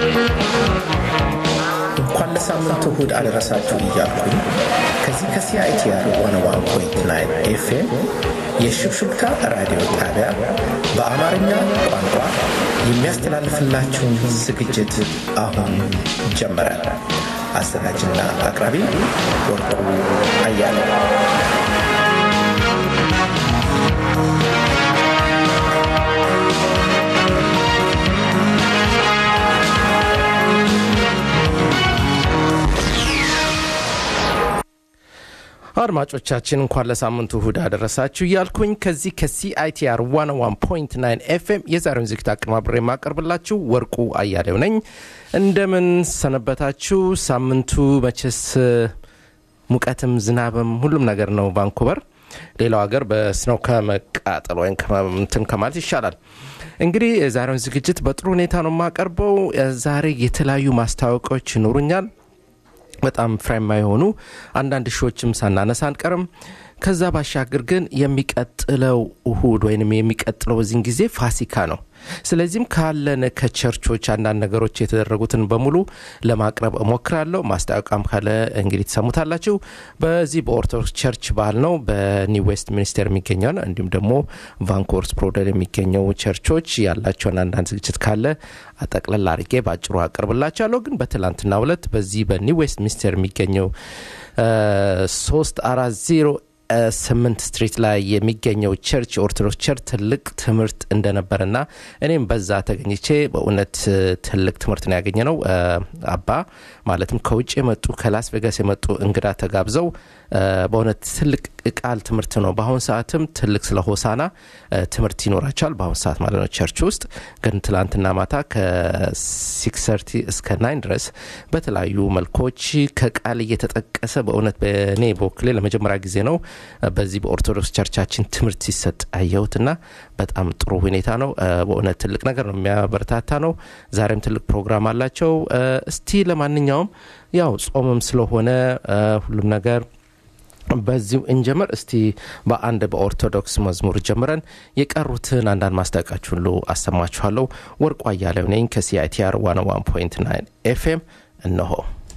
እንኳን ለሳምንቱ እሁድ አደረሳችሁ እያልኩኝ ከዚህ ከሲአይቲአር ዋን ዋን ፖይንት ናይን ኤፍኤም የሽብሽብታ ራዲዮ ጣቢያ በአማርኛ ቋንቋ የሚያስተላልፍላችሁን ዝግጅት አሁን ጀመረ። አዘጋጅና አቅራቢ ወርቁ አያለው። አድማጮቻችን እንኳን ለሳምንቱ እሁድ አደረሳችሁ እያልኩኝ ከዚህ ከሲአይቲአር 101.9 ኤፍኤም የዛሬውን ዝግጅት አቀናብሬ የማቀርብላችሁ ወርቁ አያሌው ነኝ። እንደምን ሰነበታችሁ? ሳምንቱ መቼስ ሙቀትም ዝናብም ሁሉም ነገር ነው ቫንኩቨር። ሌላው ሀገር በስነው ከመቃጠል ወይም እንትን ከማለት ይሻላል። እንግዲህ የዛሬውን ዝግጅት በጥሩ ሁኔታ ነው የማቀርበው። ዛሬ የተለያዩ ማስታወቂያዎች ይኖሩኛል። በጣም ፍሬማ የሆኑ አንዳንድ ሾዎችም ሳናነሳ አንቀርም። ከዛ ባሻገር ግን የሚቀጥለው እሁድ ወይም የሚቀጥለው በዚህን ጊዜ ፋሲካ ነው። ስለዚህም ካለን ከቸርቾች አንዳንድ ነገሮች የተደረጉትን በሙሉ ለማቅረብ እሞክራለሁ። ማስታወቂያም ካለ እንግዲህ ትሰሙታላችሁ። በዚህ በኦርቶዶክስ ቸርች ባህል ነው በኒው ዌስት ሚኒስቴር የሚገኘው ነው። እንዲሁም ደግሞ ቫንኮቨር ስፕሮደል የሚገኘው ቸርቾች ያላቸውን አንዳንድ ዝግጅት ካለ አጠቅለል አድርጌ በአጭሩ አቀርብላችኋለሁ። ግን በትላንትናው ዕለት በዚህ በኒው ዌስት ሚኒስቴር የሚገኘው ሶስት አራት ዜሮ ስምንት ስትሪት ላይ የሚገኘው ቸርች የኦርቶዶክስ ቸርች ትልቅ ትምህርት እንደነበረና እኔም በዛ ተገኝቼ በእውነት ትልቅ ትምህርት ነው ያገኘ ነው። አባ ማለትም ከውጭ የመጡ ከላስ ቬጋስ የመጡ እንግዳ ተጋብዘው በእውነት ትልቅ ቃል ትምህርት ነው። በአሁኑ ሰዓትም ትልቅ ስለ ሆሳና ትምህርት ይኖራቸዋል። በአሁኑ ሰዓት ማለት ነው ቸርች ውስጥ ግን ትላንትና ማታ ከሲክስ ሰርቲ እስከ ናይን ድረስ በተለያዩ መልኮች ከቃል እየተጠቀሰ በእውነት በእኔ በወክሌ ለመጀመሪያ ጊዜ ነው በዚህ በኦርቶዶክስ ቸርቻችን ትምህርት ሲሰጥ አየሁትና በጣም ጥሩ ሁኔታ ነው። በእውነት ትልቅ ነገር ነው፣ የሚያበረታታ ነው። ዛሬም ትልቅ ፕሮግራም አላቸው። እስቲ ለማንኛውም ያው ጾምም ስለሆነ ሁሉም ነገር በዚሁ እንጀምር። እስቲ በአንድ በኦርቶዶክስ መዝሙር ጀምረን የቀሩትን አንዳንድ ማስታወቂያዎች ሁሉ አሰማችኋለሁ። ወርቁ አያሌው ነኝ ከሲአይቲአር 101.9 ኤፍኤም እነሆ።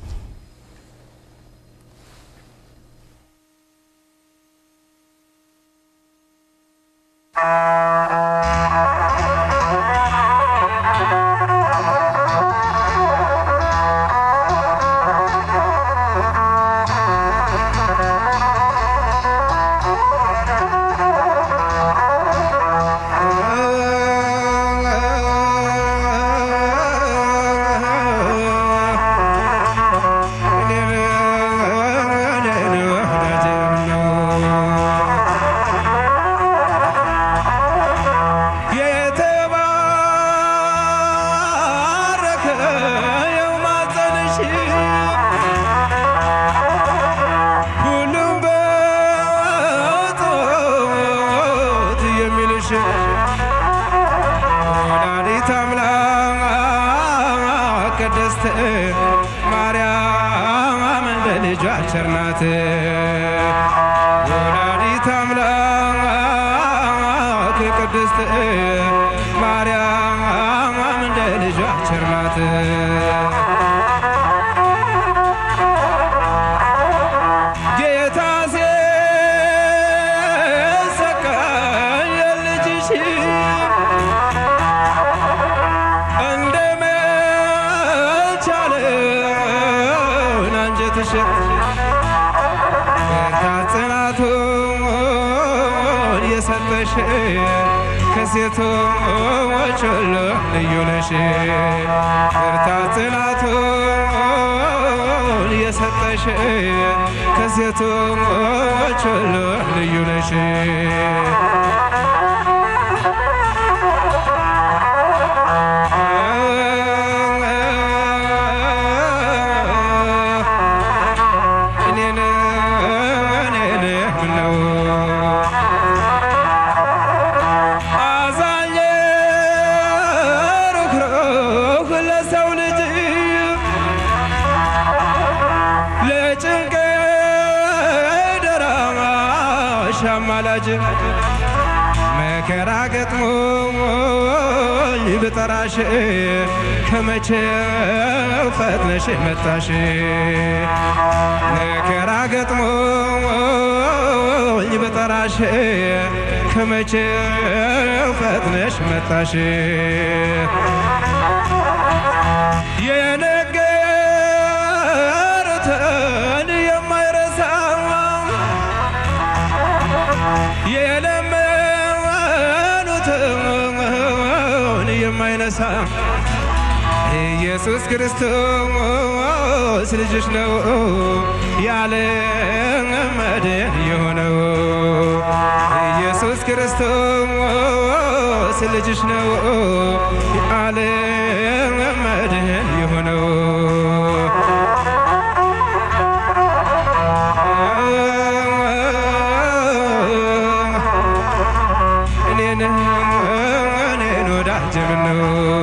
ቸርናት ወላዲተ አምላክ ቅድስት ማርያም እንደ ልጇ ቸርናት ጌታ ሲሰቀል የልጅሽ እንደ መቻለን አንጀትሽ ብርታት ጽናቱን የሰጠሽ ከሴቶች ሁሉ ልዩ ነሽ። ብርታት ጽናቱን የሰጠሽ ከሴቶች ሁሉ ልዩ ነሽ። እኔን እኔን ምነው አዛኝ ሩህሩህ ለሰው ልጅ ለጭንቅ ደራሽ አማላጅ መከራ ገጥሞኝ ብጠራሽ ከመቼው ፈጥነሽ መጣሽ መከራ ገጥሞኝ ብጠራሽ ከመቼው ፈጥነሽ መጣሽ የነገሩትን የማይረሳ የለመኑትን የማይነሳ ኢየሱስ ክርስቶስ ልጅሽ ነው ያለ መድን የሆነው ኢየሱስ ክርስቶስ ልጅሽ ነው ያለ መድን የሆነው እኔን እኔን ወዳጅ ምነው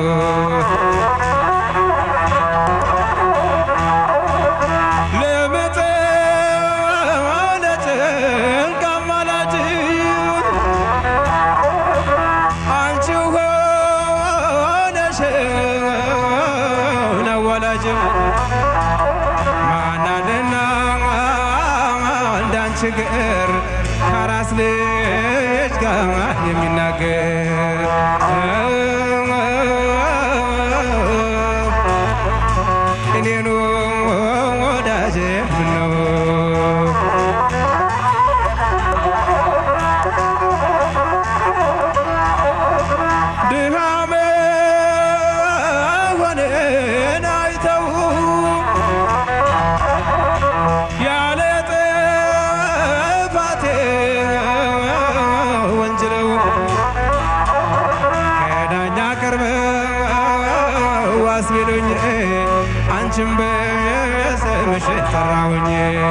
ለመጠለጭ አማላጅ አንቺ ሆነሽ አዋላጅ ማናልና እንዳንቺ ገር ከራስ ልጅ ጋር የሚናገር እኔኑ ወዳጄ ምነው ድሃ መሆኔን አይተው ያለ ጥፋቴ ወንጅለው ከዳኛ ቀርበው ዋስ ቢሉኝ አንቺን በስምሽ ጠራሁኝ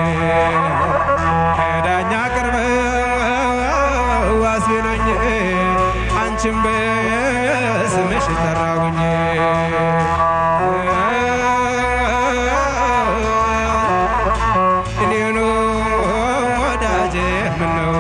ከዳኛ ቀርበው ዋስ ቢሉኝ አንቺን በስምሽ ጠራሁኝ እኔኑ ወዳጄ ምነው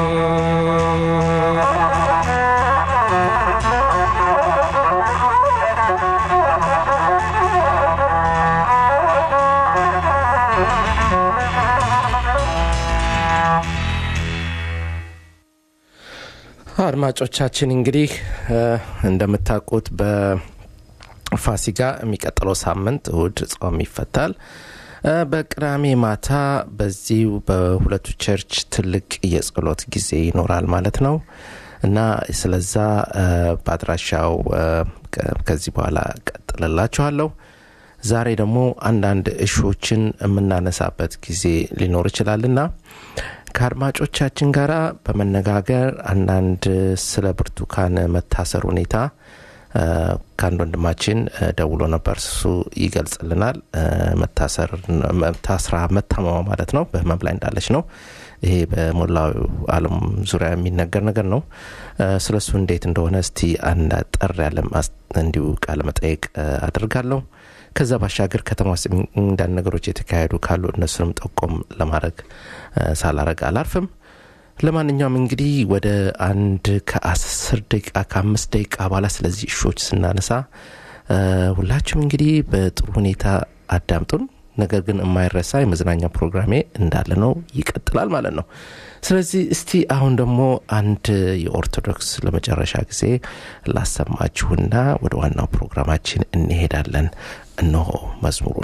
አድማጮቻችን እንግዲህ እ እንደምታውቁት በፋሲጋ የሚቀጥለው ሳምንት እሁድ ጾም ይፈታል። እ በቅዳሜ ማታ በዚሁ በሁለቱ ቸርች ትልቅ የጸሎት ጊዜ ይኖራል ማለት ነው እና ስለዛ እ በአድራሻው እ ከ- ከዚህ በኋላ ቀጥልላችኋለሁ። ዛሬ ደግሞ አንዳንድ እሾችን የምናነሳበት ጊዜ ሊኖር ይችላልና ከአድማጮቻችን ጋር በመነጋገር አንዳንድ ስለ ብርቱካን መታሰር ሁኔታ እ ከአንድ ወንድማችን እ ደውሎ ነበር። እሱ ይገልጽልናል። እ መታሰር ታስራ መታመሟ ማለት ነው በህመም ላይ እንዳለች ነው። ይሄ በሞላው ዓለም ዙሪያ የሚነገር ነገር ነው። እ ስለ እሱ እንዴት እንደሆነ እስቲ አንድ አጠር ያለ ማስ- እንዲሁ ቃለ መጠየቅ እ አደርጋለሁ። ከዛ ባሻገር ከተማ ውስጥ አንዳንድ ነገሮች የተካሄዱ ካሉ እነሱንም ጠቆም ለማድረግ እ ሳላረግ አላርፍም። ለማንኛውም እንግዲህ ወደ አንድ ከአስር ደቂቃ ከአምስት ደቂቃ በኋላ ስለዚህ እሾች ስናነሳ እ ሁላችሁም እንግዲህ በጥሩ ሁኔታ አዳምጡን። ነገር ግን የማይረሳ የመዝናኛ ፕሮግራሜ እንዳለ ነው፣ ይቀጥላል ማለት ነው። ስለዚህ እስቲ አሁን ደግሞ አንድ የኦርቶዶክስ ለመጨረሻ ጊዜ ላሰማችሁና ወደ ዋናው ፕሮግራማችን እንሄዳለን። እነሆ መዝሙሩን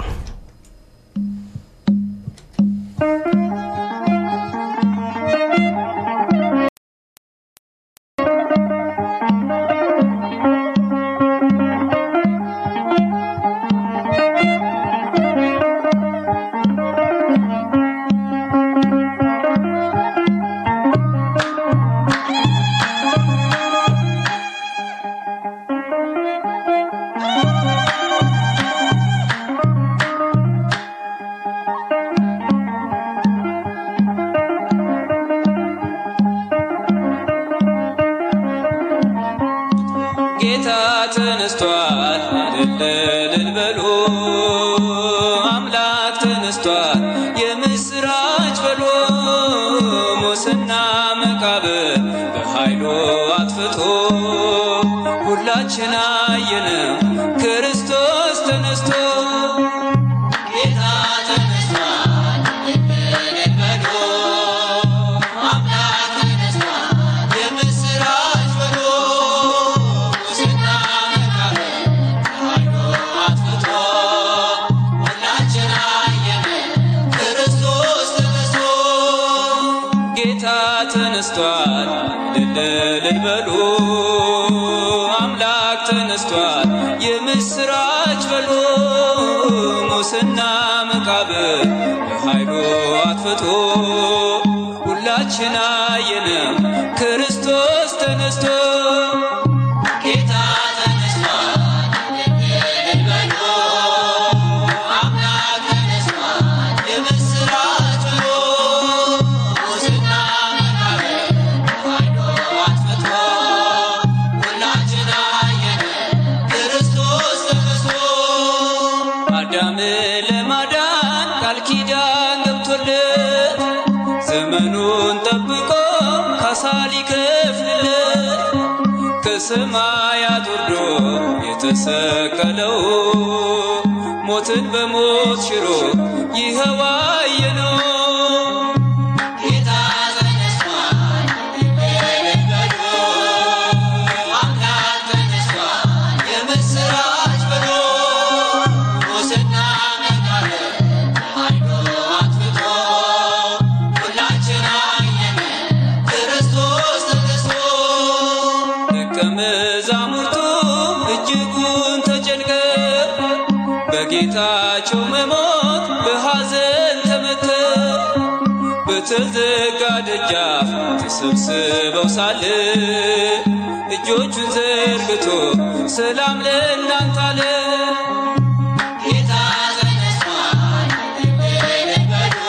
ጌታ ተነስቷል፣ እልል በሉ አምላክ ተነስቷል፣ የምስራች በሉ ሙስና መቃብር በኃይሉ አጥፍቶ ሁላችን አየነ እልል በሉ አምላክ ተነስቷል የምስራች በሉ ሙስና መቃብር በኃይሉ አጥፍቶ ሁላችን አየነው ክርስቶስ ተነስቶ ጌታ ተነስቷል እልል በሉ አምላክ ተነስቷል የምስራች በሉ ሙስና መቃብር በኃይሉ አጥፍቶ ሁላችን አየነው ክርስቶስ ተነስቶ አዳምን ለማዳን ቃል ኪዳን ገብቶለት ዘመኑን ጠብቆ ካሳ ሊከፍልለት ከሰማያት ወርዶ የተሰቀለው ሞትን በሞት ሽሮ ይኸው አየነው። ጌታ ተነስቷል እልል በሉ አምላክ ተነስቷል የምስራች በሉ ሙስና መቃብር በኃይሉ አጥፍቶ ሁላችን አየን ክርስቶስ ተነስቶ ደቀ መዛሙርቱ እጅጉን ተጨንቀው በጌታቸው መሞት በሐዘን ተመተው በተዘጋ ደጃፍ ተሰብስበው ሳለ እጆቹን ዘርግቶ ሰላም ለእናንተ አለ። ጌታ ተነስቷል እልል በሉ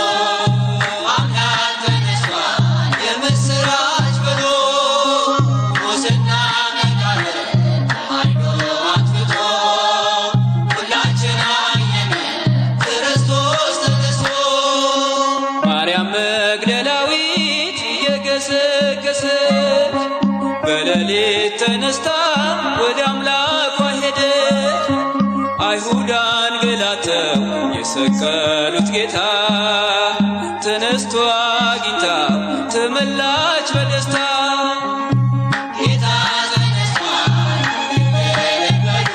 አምላክ ተነስቷል የምስራች በሉ ሙስና መቃብር በኃይሉ አጥፍቶ ሁላችን አየን ክርስቶስ ተነስቶ ማርያም መግደላዊት የገሰገሰች በሌሊት ተነስታ ወደ አምላኳ ሄደች። አይሁድ አንገላተው የሰቀሉት ጌታ ተነስቶ አግኝታ ተመላች በደስታ ጌታ ተነስቷል እልል በሉ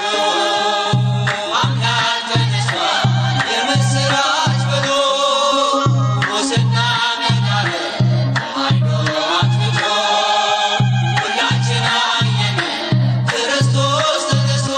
አምላክ ተነስቷል የምስራች በሉ ሙስና መቃብር በኃይሉ አጥፍቶ ሁላችን አየን ክርስቶስ ተነስቶ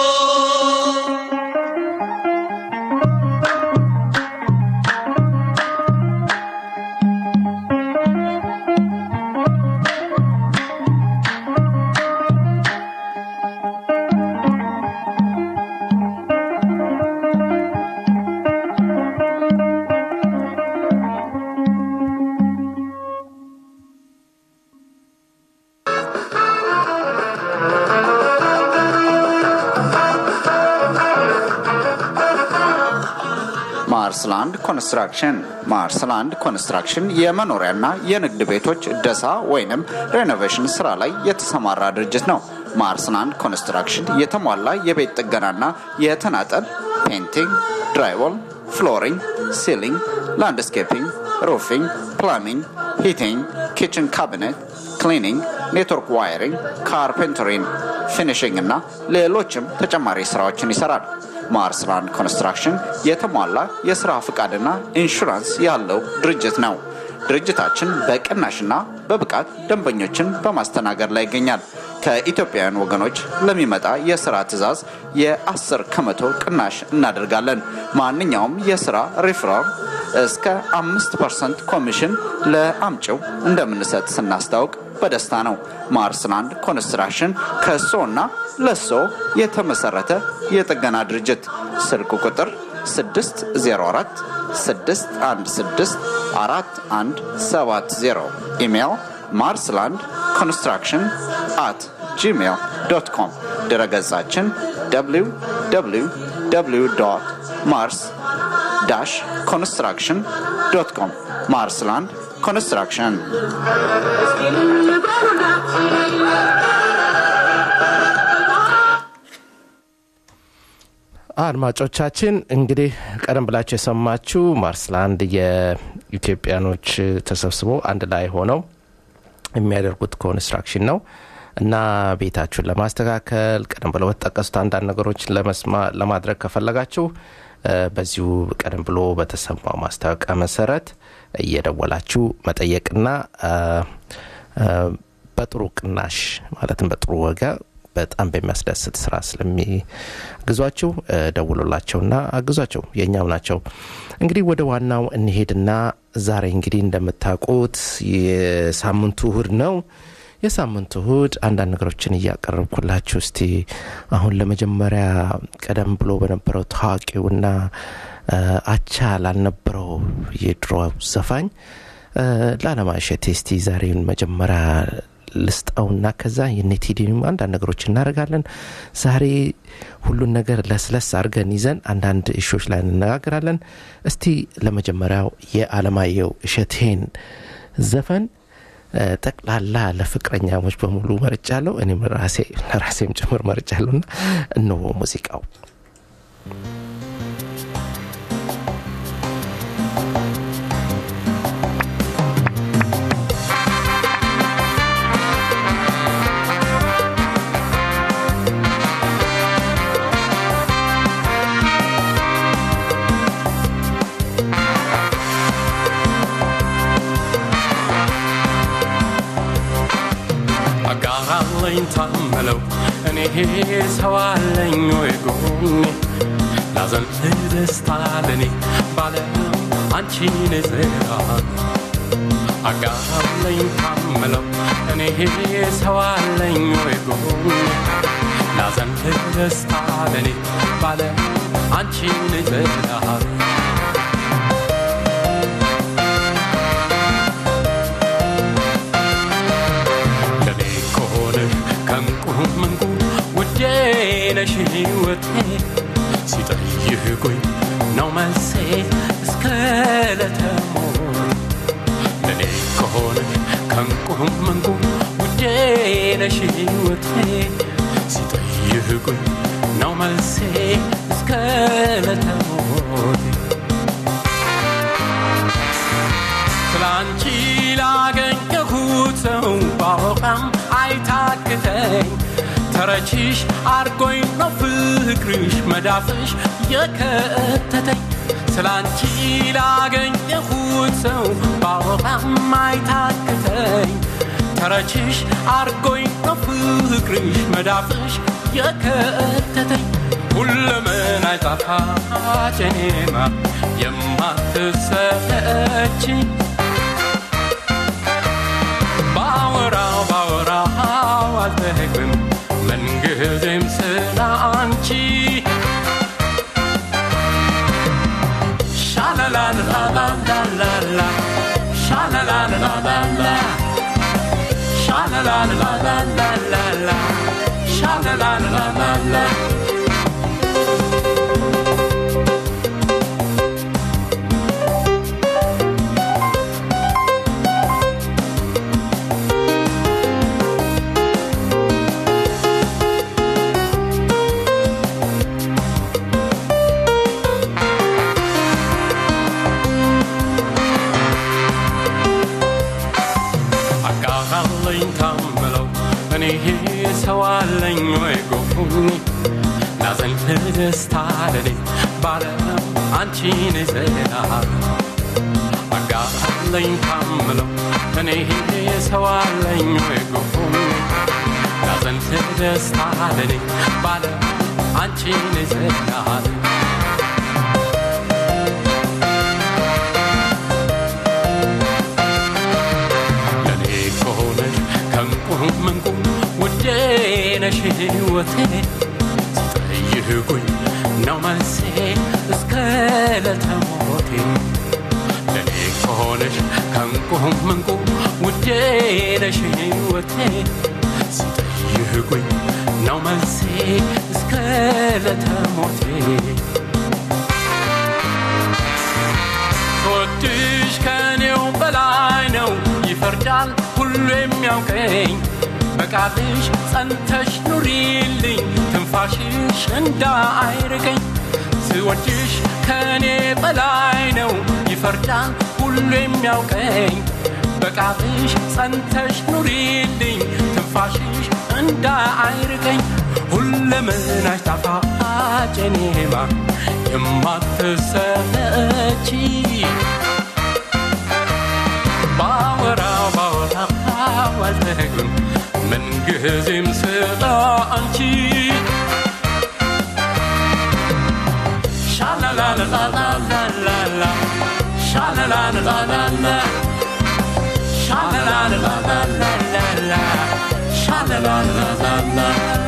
ማርስላንድ ኮንስትራክሽን ማርስላንድ ኮንስትራክሽን የመኖሪያና የንግድ ቤቶች እደሳ ወይንም ሬኖቬሽን ስራ ላይ የተሰማራ ድርጅት ነው። ማርስላንድ ኮንስትራክሽን የተሟላ የቤት ጥገናና የተናጠል ፔንቲንግ፣ ድራይዎል፣ ፍሎሪንግ፣ ሲሊንግ፣ ላንድስኬፒንግ፣ ሩፊንግ፣ ፕላሚንግ፣ ሂቲንግ፣ ኪችን ካቢኔት ክሊኒንግ፣ ኔትወርክ ዋይሪንግ፣ ካርፔንተሪንግ፣ ፊኒሽንግ እና ሌሎችም ተጨማሪ ስራዎችን ይሰራል። ማርስላንድ ኮንስትራክሽን የተሟላ የስራ ፍቃድና ኢንሹራንስ ያለው ድርጅት ነው። ድርጅታችን በቅናሽና በብቃት ደንበኞችን በማስተናገድ ላይ ይገኛል። ከኢትዮጵያውያን ወገኖች ለሚመጣ የስራ ትዕዛዝ የ10 ከመቶ ቅናሽ እናደርጋለን። ማንኛውም የስራ ሪፍራል እስከ አምስት ፐርሰንት ኮሚሽን ለአምጪው እንደምንሰጥ ስናስታውቅ በደስታ ነው። ማርስላንድ ኮንስትራክሽን ከሶና ለሶ የተመሰረተ የጥገና ድርጅት ስልክ ቁጥር 604 616 4170 ኢሜይል ማርስላንድ ኮንስትራክሽን አት ጂሜይል ዶት ኮም ድረገጻችን www ማርስ ዳሽ ኮንስትራክሽን ዶት ኮም ማርስላንድ ኮንስትራክሽን አድማጮቻችን እንግዲህ ቀደም ብላችሁ የሰማችሁ ማርስላንድ የኢትዮጵያኖች ተሰብስበው አንድ ላይ ሆነው የሚያደርጉት ኮንስትራክሽን ነው እና ቤታችሁን ለማስተካከል ቀደም ብሎ በተጠቀሱት አንዳንድ ነገሮች ለማድረግ ከፈለጋችሁ በዚሁ ቀደም ብሎ በተሰማው ማስታወቂያ መሰረት እየደወላችሁ መጠየቅና በጥሩ ቅናሽ ማለትም በጥሩ ወጋ በጣም በሚያስደስት ስራ ስለሚግዟቸው እ፣ ደውሉላቸውና አግዟቸው የእኛም ናቸው እንግዲህ ወደ ዋናው እንሄድና ዛሬ እንግዲህ እንደምታውቁት የሳምንቱ እሁድ ነው የሳምንቱ እሁድ አንዳንድ ነገሮችን እያቀረብኩላችሁ እስቲ አሁን ለመጀመሪያ ቀደም ብሎ በነበረው ታዋቂውና እ፣ አቻ ላልነበረው የድሮ ዘፋኝ እ፣ ለአለማሸቴ እስቲ ዛሬን መጀመሪያ ልስጠውና ከዛ የኔቲዲንም አንዳንድ ነገሮች እናደርጋለን ዛሬ ሁሉን ነገር ለስለስ አድርገን ይዘን አንዳንድ እሾች ላይ እንነጋገራለን እስቲ ለመጀመሪያው የአለማየሁ እሸቴን ዘፈን እ፣ ጠቅላላ ለፍቅረኛሞች በሙሉ መርጫለሁ እኔም ራሴ ለራሴም ጭምር መርጫለሁና እነሆ ሙዚቃው አጋራለኝ ታመለው እኔ ሰው አለኝ ወይ ጎኔ ላዘን ደስታ ለኔ ባለም አንቺን ዝራ አጋራለኝ ታመለው እኔ ሰው አለኝ ወይ ጎኔ ላዘን ደስታ ለኔ ባለም አንቺን ዝራ ለኔ ከሆነ ከንቁም እንቁ ውዴ ነሽ ሕይወቴ ሲጠይቁኝ ነው መልሴ እስከ ለተሞት ለኔ ከሆነ ከንቁም እንቁ ውዴ ነሽ ሕይወቴ ሲጠይቁኝ ነው መልሴ እስከ ለተሞት ስላንቺ ላገኘሁት ሰው ባወቃም አይታክተኝ ተረችሽ አርጎኝ ነው ፍቅርሽ መዳፍሽ የከተተኝ ስላንቺ ላገኘሁት ሰው ባወቃም አይታክተኝ ተረችሽ አርጎኝ ነው ፍቅርሽ መዳፍሽ የከተተኝ ሁለምን አይጣፋጭ እኔማ የማትሰለች ባወራው ባወራው አልጠግብም ምንጊዜም ስለ አንቺ ሻላላላላላላ ሻላላላላላ ሻላላላላላላ ሻላላላላላ አጋራለኝ ታምለው እኔ ሰው አለኝ ወይ ጎኒ ናዘን ደስታ ለኔ ባለም አንቺን ዘና አጋራለኝ ታምለው እኔ ሰው አለኝ ወይ ጎኒ ናዘን ደስታ ለኔ ባለም አንቺን ዘና ለኔ ከሆነሽ ከንቁም እንቁ ውዴ ነሽ ሕይወቴ ሲጠይቁኝ ነው መልሴ እስከ ለተሞቴ ለኔ ከሆነሽ ከንቁም እንቁ ውዴ ነሽ ሕይወቴ ሲጠይቁኝ ነው መልሴ እስከ ለተሞቴ ወድሽ ከኔው በላይ ነው ይፈርዳል ሁሉ የሚያውቀኝ በቃልሽ ጸንተሽ ኑሪልኝ ትንፋሽሽ እንዳይርቀኝ ስወድሽ ከኔ በላይ ነው ይፈርዳል ሁሉ የሚያውቀኝ በቃልሽ ጸንተሽ ኑሪልኝ ትንፋሽሽ እንዳይርቀኝ ሁለመናሽ ጣፋጭ እኔማ የማትሰለቺ ባወራው ባወራው አልጠግብም ጊዜም ስለ አንቺ ሻላላላላላላ ሻላላላላላ ሻላላላላላላ ሻላላላላላ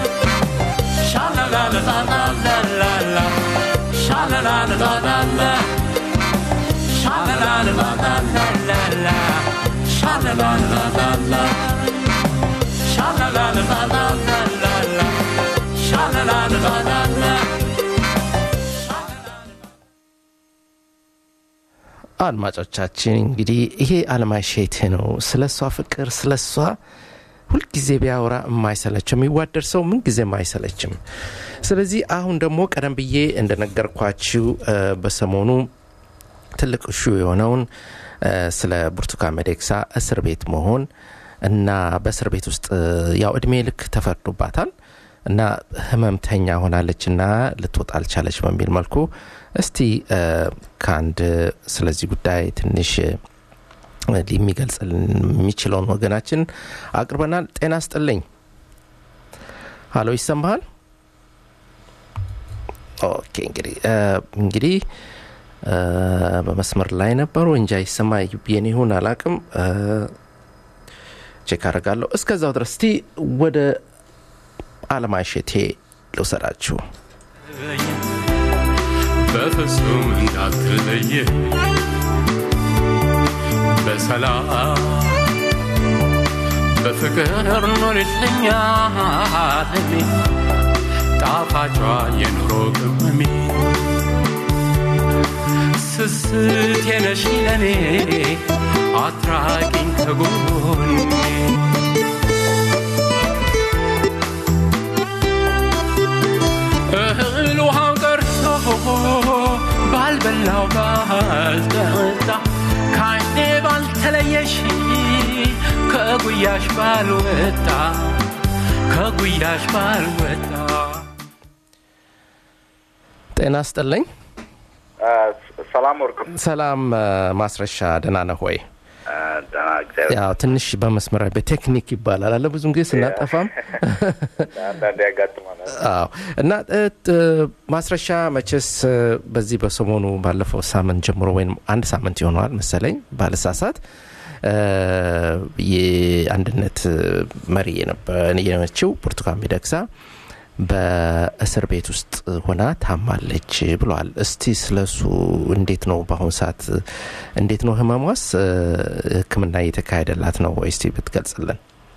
ሻላላላላላላ ሻላላላላላ ሻላላላላላላ ሻላላላላላ ሻላላላላላላ ሻላላላላላ አድማጮቻችን እንግዲህ ይሄ አለማሸት ነው ስለ እሷ ፍቅር ስለ እሷ ሁልጊዜ ቢያወራ የማይሰለችው የሚዋደድ ሰው ምንጊዜም አይሰለችም ስለዚህ አሁን ደግሞ ቀደም ብዬ እንደነገርኳችሁ እ፣ በሰሞኑ ትልቅ ሹ የሆነውን እ፣ ስለ ብርቱካን ሚደቅሳ እስር ቤት መሆን እና በእስር ቤት ውስጥ እ፣ ያው እድሜ ልክ ተፈርዶባታል እና ህመምተኛ ሆናለች እና ልትወጣ አልቻለች በሚል መልኩ እስቲ እ፣ ከአንድ ስለዚህ ጉዳይ ትንሽ እ፣ የሚገልጽልን የሚችለውን ወገናችን አቅርበናል ጤና ስጥልኝ ሀሎ ይሰማሃል ኦኬ እንግዲህ እ፣ እንግዲህ እ፣ በመስመር ላይ ነበሩ እንጃ ይሰማ የኔ ይሁን አላቅም እ፣ ቼክ አደርጋለሁ እስከዛው ድረስ እስቲ ወደ አለማሸቴ ልውሰዳችሁ በፍጹም እንዳትለየ በሰላም በፍቅር ኖርልኛ አለሜ ጣፋጯ የኑሮ ቅመሜ ስስት የነሽ ለኔ አትራቂኝ ከጎኔ እህል ውሃው ቀርቶ ባልበላው ባልጠጣ ከአይኔ ባልተለየሽ ከጉያሽ ባልወጣ ከጉያሽ ባልወጣ ጤና ስጥልኝ ሰላም ወርቅ ሰላም እ፣ ማስረሻ ደህና ነህ ወይ ደህና እግዚአብሔር ያው ትንሽ በመስመር በቴክኒክ ይባላል አለ ብዙን ጊዜ ስናጠፋም አንዳንዴ ያጋጥመናል። አዎ እና እ፣ ት- ማስረሻ መቼስ እ፣ በዚህ በሰሞኑ ባለፈው ሳምንት ጀምሮ ወይም አንድ ሳምንት ይሆነዋል መሰለኝ ባልሳሳት እ፣ የአንድነት እ፣ መሪ የነበ- የሆነችው ብርቱካን ሚደቅሳ በእስር ቤት ውስጥ ሆና ታማለች ብለዋል። እስቲ ስለሱ እንዴት ነው በአሁኑ ሰዓት እንዴት ነው ህመሟስ? እ፣ ሕክምና እየተካሄደላት ነው ወይ? እስቲ ብትገልጽልን።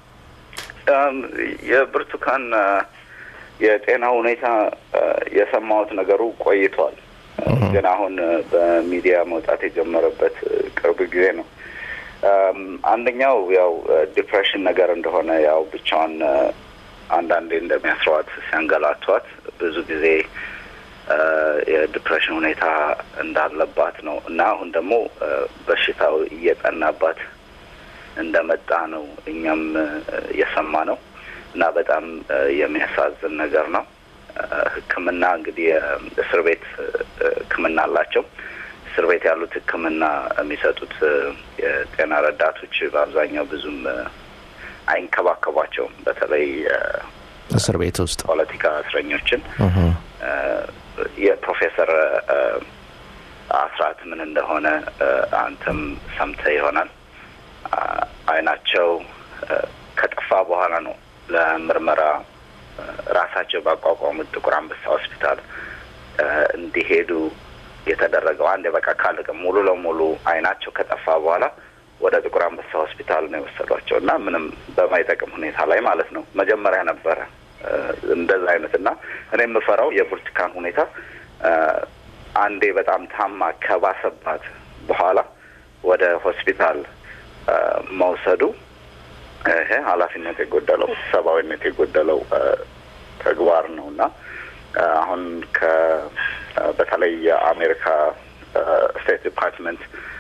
እም፣ የብርቱካን አ፣ የጤና ሁኔታ አ፣ የሰማሁት ነገሩ ቆይቷል፣ ግን አሁን አ፣ በሚዲያ መውጣት የጀመረበት አ፣ ቅርብ ጊዜ ነው። እም፣ አንደኛው ያው አ፣ ዲፕሬሽን ነገር እንደሆነ ያው ብቻዋን አ፣ አንዳንዴ እንደሚያስረዋት ሲያንገላቷት ብዙ ጊዜ አ፣ የዲፕሬሽን ሁኔታ እንዳለባት ነው እና አሁን ደግሞ አ፣ በሽታው እየጠናባት እንደመጣ ነው እኛም የሰማ ነው እና በጣም አ፣ የሚያሳዝን ነገር ነው። አ፣ ሕክምና እንግዲህ አ፣ እስር ቤት አ፣ ሕክምና አላቸው። እስር ቤት ያሉት ሕክምና የሚሰጡት አ፣ የጤና ረዳቶች በአብዛኛው ብዙም አ፣ አይንከባከቧቸውም። በተለይ አ፣ እስር ቤት ውስጥ ፖለቲካ እስረኞችን እህ፣ አ፣ የፕሮፌሰር አ፣ አስራት ምን እንደሆነ አ፣ አንተም ሰምተህ ይሆናል። አ፣ አይናቸው አ፣ ከጠፋ በኋላ ነው ለምርመራ አ፣ ራሳቸው ባቋቋሙት ጥቁር አንበሳ ሆስፒታል አ፣ እንዲሄዱ የተደረገው። አንድ በቃ ካለቀ ሙሉ ለሙሉ አይናቸው ከጠፋ በኋላ ወደ ጥቁር አንበሳ ሆስፒታል ነው የወሰዷቸው እና ምንም በማይጠቅም ሁኔታ ላይ ማለት ነው። መጀመሪያ ነበረ አ፣ እንደዛ አይነት እና እኔ የምፈራው የብርቱካን ሁኔታ አ፣ አንዴ በጣም ታማ ከባሰባት በኋላ ወደ ሆስፒታል አ፣ መውሰዱ ይሄ ኃላፊነት የጎደለው ሰብአዊነት የጎደለው አ፣ ተግባር ነው እና አ፣ አሁን ከ አ፣ በተለይ የአሜሪካ ስቴት ዲፓርትመንት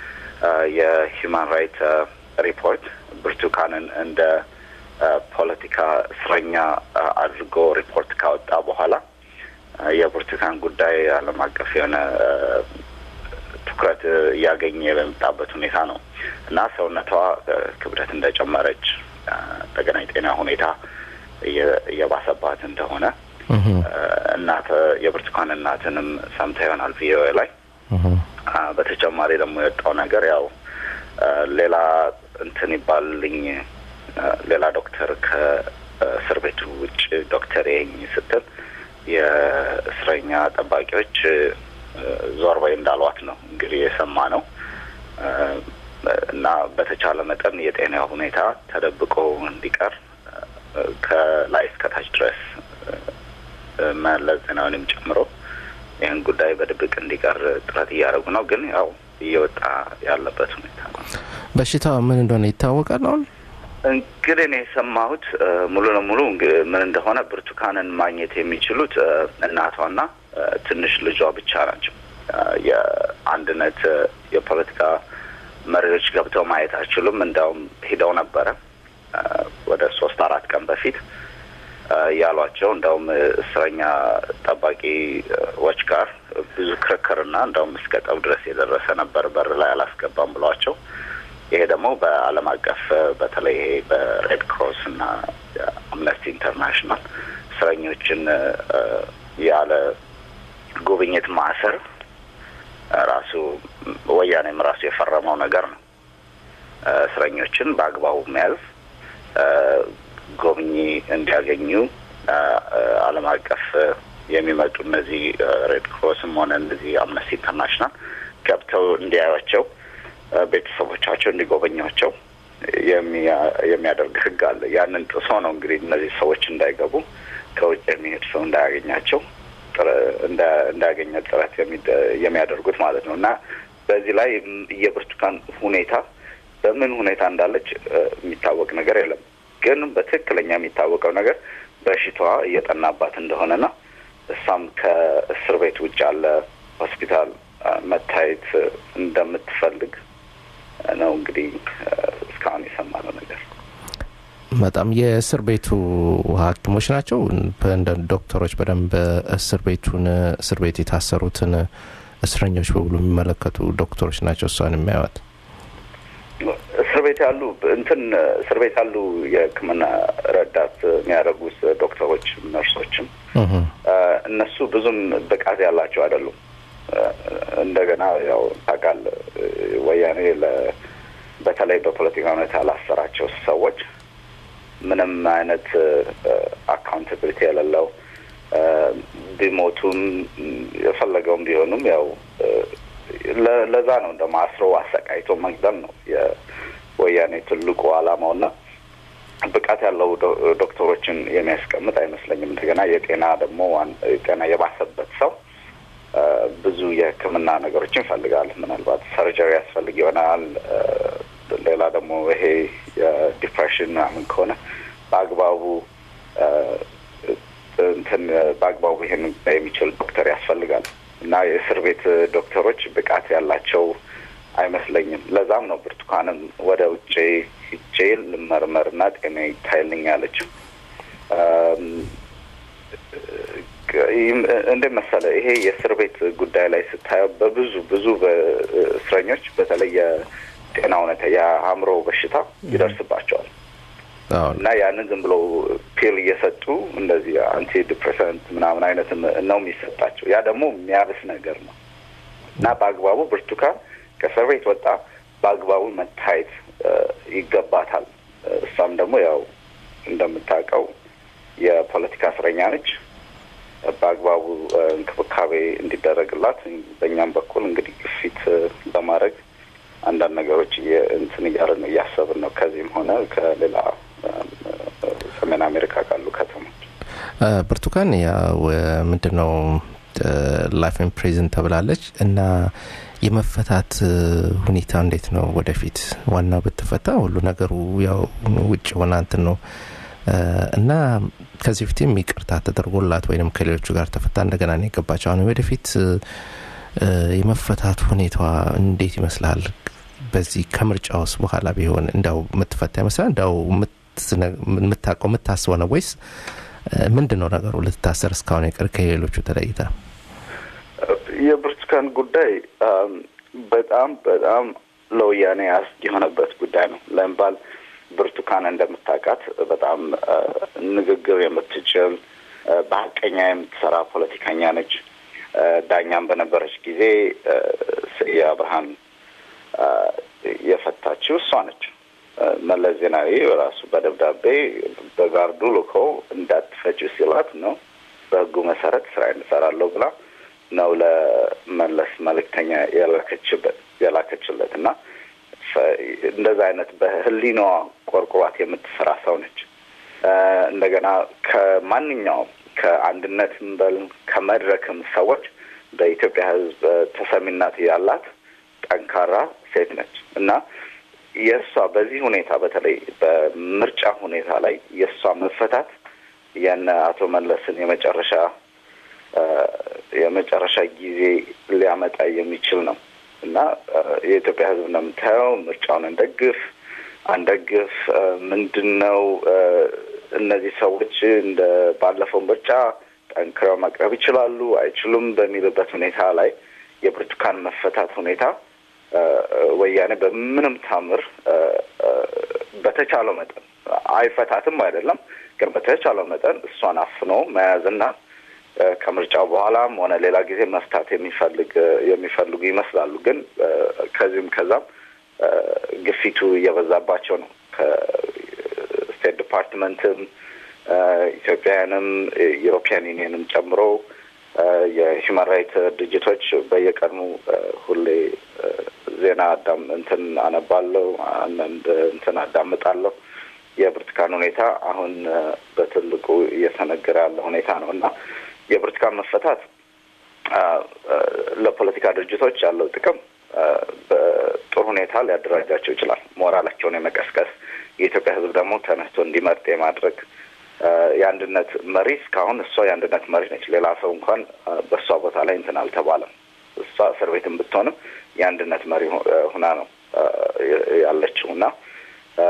የሂውማን ራይት ሪፖርት ብርቱካንን እንደ አ፣ ፖለቲካ እስረኛ አ፣ አድርጎ ሪፖርት ካወጣ በኋላ አ፣ የብርቱካን ጉዳይ ዓለም አቀፍ የሆነ አ፣ ትኩረት እያገኘ በመጣበት ሁኔታ ነው እና ሰውነቷ አ፣ ክብደት እንደጨመረች አ፣ እንደገና የጤና ሁኔታ እየ- እየባሰባት እንደሆነ እናት የብርቱካን እናትንም ሰምታ ይሆናል ቪኦኤ ላይ አ፣ በተጨማሪ ደግሞ የወጣው ነገር ያው አ፣ ሌላ እንትን ይባልልኝ አ፣ ሌላ ዶክተር ከእስር ቤቱ ውጭ ዶክተር ይኝ ስትል የእስረኛ ጠባቂዎች አ፣ ዞር በይ እንዳሏት ነው እንግዲህ የሰማ ነው አ፣ እና በተቻለ መጠን የጤና ሁኔታ ተደብቆ እንዲቀር አ፣ ከላይ እስከታች ድረስ አ፣ መለስ ዜናዊንም ጨምሮ ይህን ጉዳይ በድብቅ እንዲቀር ጥረት እያደረጉ ነው። ግን ያው እየወጣ ያለበት ሁኔታ ነው። በሽታው ምን እንደሆነ ይታወቃል አሁን እንግዲህ እኔ የሰማሁት እ፣ ሙሉ ለሙሉ እንግ- ምን እንደሆነ ብርቱካንን ማግኘት የሚችሉት እ፣ እናቷና እ፣ ትንሽ ልጇ ብቻ ናቸው። እ፣ የአንድነት እ፣ የፖለቲካ መሪዎች ገብተው ማየት አይችሉም። እንዲያውም ሂደው ነበረ እ፣ ወደ ሶስት አራት ቀን በፊት እ፣ ያሏቸው እንደውም እ፣ እስረኛ ጠባቂዎች ጋር ብዙ ክርክርና እንደውም እስከ ጠብ ድረስ የደረሰ ነበር። በር ላይ አላስገባም ብሏቸው ይሄ ደግሞ በዓለም አቀፍ በተለይ ይሄ በሬድ ክሮስ እና አምነስቲ ኢንተርናሽናል እስረኞችን እ፣ ያለ ጉብኝት ማሰር ራሱ ወያኔም ራሱ የፈረመው ነገር ነው። እ፣ እስረኞችን በአግባቡ መያዝ እ፣ ጎብኚ እንዲያገኙ እ፣ እ፣ ዓለም አቀፍ እ፣ የሚመጡ እነዚህ እ፣ ሬድ ክሮስም ሆነ እነዚህ አምነስቲ ኢንተርናሽናል ገብተው እንዲያዩቸው እ፣ ቤተሰቦቻቸው እንዲጎበኟቸው የሚያ- የሚያደርግ ሕግ አለ። ያንን ጥሶ ነው እንግዲህ እነዚህ ሰዎች እንዳይገቡ ከውጭ የሚሄድ ሰው እንዳያገኛቸው ጥረ- እንዳ- እንዳያገኘ ጥረት የሚደ- የሚያደርጉት ማለት ነው እና በዚህ ላይ ም- የብርቱካን ሁኔታ በምን ሁኔታ እንዳለች እ፣ የሚታወቅ ነገር የለም። ግን በትክክለኛ የሚታወቀው ነገር በሽታዋ እየጠናባት እንደሆነና እሷም ከእስር ቤት ውጭ ያለ ሆስፒታል እ፣ መታየት እ፣ እንደምትፈልግ ነው እንግዲህ እ፣ እስካሁን የሰማነው ነገር። በጣም የእስር ቤቱ ሐኪሞች ናቸው እንደ ዶክተሮች በደንብ እስር ቤቱን እስር ቤት የታሰሩትን እስረኞች በሙሉ የሚመለከቱ ዶክተሮች ናቸው እሷን የሚያዩት። እስር ቤት ያሉ እንትን እስር ቤት ያሉ የሕክምና ረዳት የሚያደርጉ ዶክተሮች፣ ነርሶችም እህ። እ፣ እነሱ ብዙም ብቃት ያላቸው አይደሉም። እ፣ እንደገና ያው ታውቃለህ እ፣ ወያኔ ለ በተለይ በፖለቲካ ሁኔታ ላሰራቸው ሰዎች ምንም አይነት አካውንታብሊቲ የሌለው እ፣ ቢሞቱም የፈለገውም ቢሆኑም ያው እ፣ ለ- ለዛ ነው እንደ ማስሮ አሰቃይቶ መግደል ነው የወያኔ ትልቁ ዓላማውና ብቃት ያለው ዶ- ዶክተሮችን የሚያስቀምጥ አይመስለኝም። እንደገና የጤና ደግሞ ዋን- ጤና የባሰበት ሰው እ፣ ብዙ የሕክምና ነገሮችን ይፈልጋል። ምናልባት ሰርጀሪ ያስፈልግ ይሆናል። እ፣ ሌላ ደግሞ ይሄ የዲፕሬሽን ምናምን ከሆነ በአግባቡ እ፣ እንትን በአግባቡ ይሄን የሚችል ዶክተር ያስፈልጋል እና የእስር ቤት ዶክተሮች ብቃት ያላቸው አይመስለኝም። ለዛም ነው ብርቱካንም ወደ ውጭ ሂጄ ልመርመርና ጤና ይታይልኝ ያለችው። እም፣ ይህም እንደ መሰለ ይሄ የእስር ቤት ጉዳይ ላይ ስታየው በብዙ ብዙ እስረኞች በተለይ የጤና ሁኔታ የአእምሮ በሽታ ይደርስባቸዋል አሁን እና ያንን ዝም ብሎ ፒል እየሰጡ እንደዚህ አንቲ ዲፕሬሰንት ምናምን አይነት ነው የሚሰጣቸው። ያ ደግሞ የሚያብስ ነገር ነው እና በአግባቡ ብርቱካን ከእስር ቤት ወጣ በአግባቡ መታየት እ፣ ይገባታል። እሷም ደግሞ ያው እንደምታውቀው የፖለቲካ እስረኛ ነች። በአግባቡ እ፣ እንክብካቤ እንዲደረግላት በእኛም በኩል እንግዲህ ግፊት እ፣ ለማድረግ አንዳንድ ነገሮች እየ- እንትን እያልን ነው እያሰብን ነው ከዚህም ሆነ ከሌላ እ፣ ሰሜን አሜሪካ ካሉ ከተሞች እ፣ ብርቱካን ያው ምንድን ነው ላይፍ ኢን ፕሪዝን ተብላለች እና የመፈታት እ፣ ሁኔታ እንዴት ነው ወደፊት? ዋናው ብትፈታ ሁሉ ነገሩ ያው ውጭ ሆና እንትን ነው እ፣ እና ከዚህ በፊትም ይቅርታ ተደርጎላት ወይም ከሌሎቹ ጋር ተፈታ እንደገና ነው የገባቸው። አሁን ወደፊት እ፣ እ፣ የመፈታት ሁኔታዋ እንዴት ይመስላል? በዚህ ከምርጫ ውስጥ በኋላ ቢሆን እንዳው የምትፈታ ይመስላል? እንዳው የምትነ- የምታውቀው የምታስበው ነው ወይስ እ፣ ምንድን ነው ነገሩ? ልትታሰር እስካሁን የቀር ከሌሎቹ ተለይታ የብርቱካን ጉዳይ አም፣ በጣም በጣም ለወያኔ አስጊ የሆነበት ጉዳይ ነው። ለምባል ብርቱካን እንደምታውቃት በጣም እ፣ ንግግር የምትችል እ፣ በሀቀኛ የምትሰራ ፖለቲከኛ ነች። እ፣ ዳኛም በነበረች ጊዜ እ፣ ስዬ አብርሃን እ፣ የፈታችው እሷ ነች። እ፣ መለስ ዜናዊ ራሱ በደብዳቤ በጋርዱ ልኮ እንዳትፈጭ ሲላት ነው በህጉ መሰረት ስራ እንሰራለሁ ብላ ነው ለመለስ መልእክተኛ የላከችበት የላከችለት እና ፈ- እንደዛ አይነት በህሊናዋ ቆርቁሯት የምትሰራ ሰው ነች። እ፣ እንደገና ከማንኛውም ከአንድነትም በል ከመድረክም ሰዎች በኢትዮጵያ ሕዝብ እ፣ ተሰሚነት ያላት ጠንካራ ሴት ነች እና የእሷ በዚህ ሁኔታ በተለይ በምርጫ ሁኔታ ላይ የእሷ መፈታት የነ አቶ መለስን የመጨረሻ እ፣ የመጨረሻ ጊዜ ሊያመጣ የሚችል ነው እና እ፣ የኢትዮጵያ ሕዝብ ነው የምታየው። ምርጫውን እንደግፍ አንደግፍ እ፣ ምንድን ነው እ፣ እነዚህ ሰዎች እንደ ባለፈው ምርጫ ጠንክረው መቅረብ ይችላሉ አይችሉም በሚልበት ሁኔታ ላይ የብርቱካን መፈታት ሁኔታ እ፣ ወያኔ በምንም ታምር እ፣ እ፣ በተቻለው መጠን አይፈታትም አይደለም፣ ግን በተቻለው መጠን እሷን አፍኖ መያዝና እ፣ ከምርጫው በኋላም ሆነ ሌላ ጊዜ መፍታት የሚፈልግ የሚፈልጉ ይመስላሉ። ግን እ፣ ከዚህም ከዛም እ፣ ግፊቱ እየበዛባቸው ነው። ከስቴት ዲፓርትመንትም እ፣ ኢትዮጵያውያንም ዩሮፒያን ዩኒየንም ጨምሮ እ፣ የሂውማን ራይት ድርጅቶች በየቀኑ እ፣ ሁሌ እ፣ ዜና አዳም እንትን አነባለሁ፣ አንዳንድ እንትን አዳምጣለሁ። የብርቱካን ሁኔታ አሁን እ፣ በትልቁ እየተነገረ ያለ ሁኔታ ነው እና የብርቱካን መፈታት አ፣ አ፣ ለፖለቲካ ድርጅቶች ያለው ጥቅም አ፣ በጥሩ ሁኔታ ሊያደራጃቸው ይችላል። ሞራላቸውን የመቀስቀስ የኢትዮጵያ ሕዝብ ደግሞ ተነስቶ እንዲመርጥ የማድረግ አ፣ የአንድነት መሪ እስካሁን እሷ የአንድነት መሪ ነች። ሌላ ሰው እንኳን አ፣ በእሷ ቦታ ላይ እንትን አልተባለም። እሷ እስር ቤትም ብትሆንም የአንድነት መሪ ሁ- ሁና ነው አ፣ ያለችው እና አ፣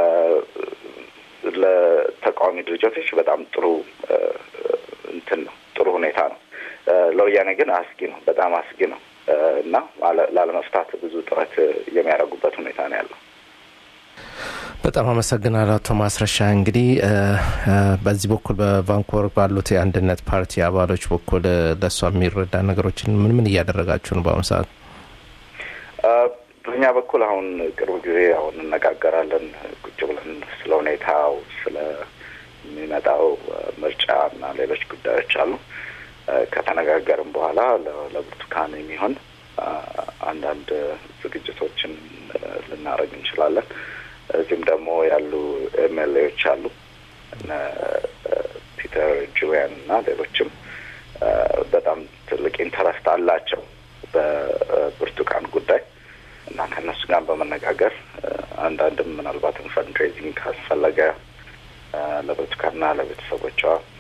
ለተቃዋሚ ድርጅቶች በጣም ጥሩ አ፣ እንትን ነው ጥሩ ሁኔታ ነው። አ፣ ለወያኔ ግን አስጊ ነው፣ በጣም አስጊ ነው አ፣ እና አለ- ላለመፍታት ብዙ ጥረት የሚያደርጉበት ሁኔታ ነው ያለው። በጣም አመሰግናለሁ አቶ ማስረሻ። እንግዲህ እ፣ እ፣ በዚህ በኩል በቫንኮቨር ባሉት የአንድነት ፓርቲ አባሎች በኩል እ፣ ለእሷ የሚረዳ ነገሮችን ምን ምን እያደረጋችሁ ነው በአሁኑ ሰዓት? አ፣ በእኛ በኩል አሁን ቅርብ ጊዜ አሁን እነጋገራለን ቁጭ ብለን ስለ ሁኔታው ስለሚመጣው አ፣ ምርጫ እና ሌሎች ጉዳዮች አሉ። አ፣ ከተነጋገርም በኋላ ለ- ለብርቱካን የሚሆን አ፣ አንዳንድ ዝግጅቶችን አ፣ ልናደርግ እንችላለን። እዚህም ደግሞ ያሉ ኤምኤልኤዎች አሉ እነ አ፣ ፒተር ጁሊያን እና ሌሎችም አ፣ በጣም ትልቅ ኢንተረስት አላቸው በብርቱካን ጉዳይ እና ከእነሱ ጋር በመነጋገር አ፣ አንዳንድም ምናልባትም ፈንድሬዚንግ ካስፈለገ አ፣ ለብርቱካንና ለቤተሰቦቿ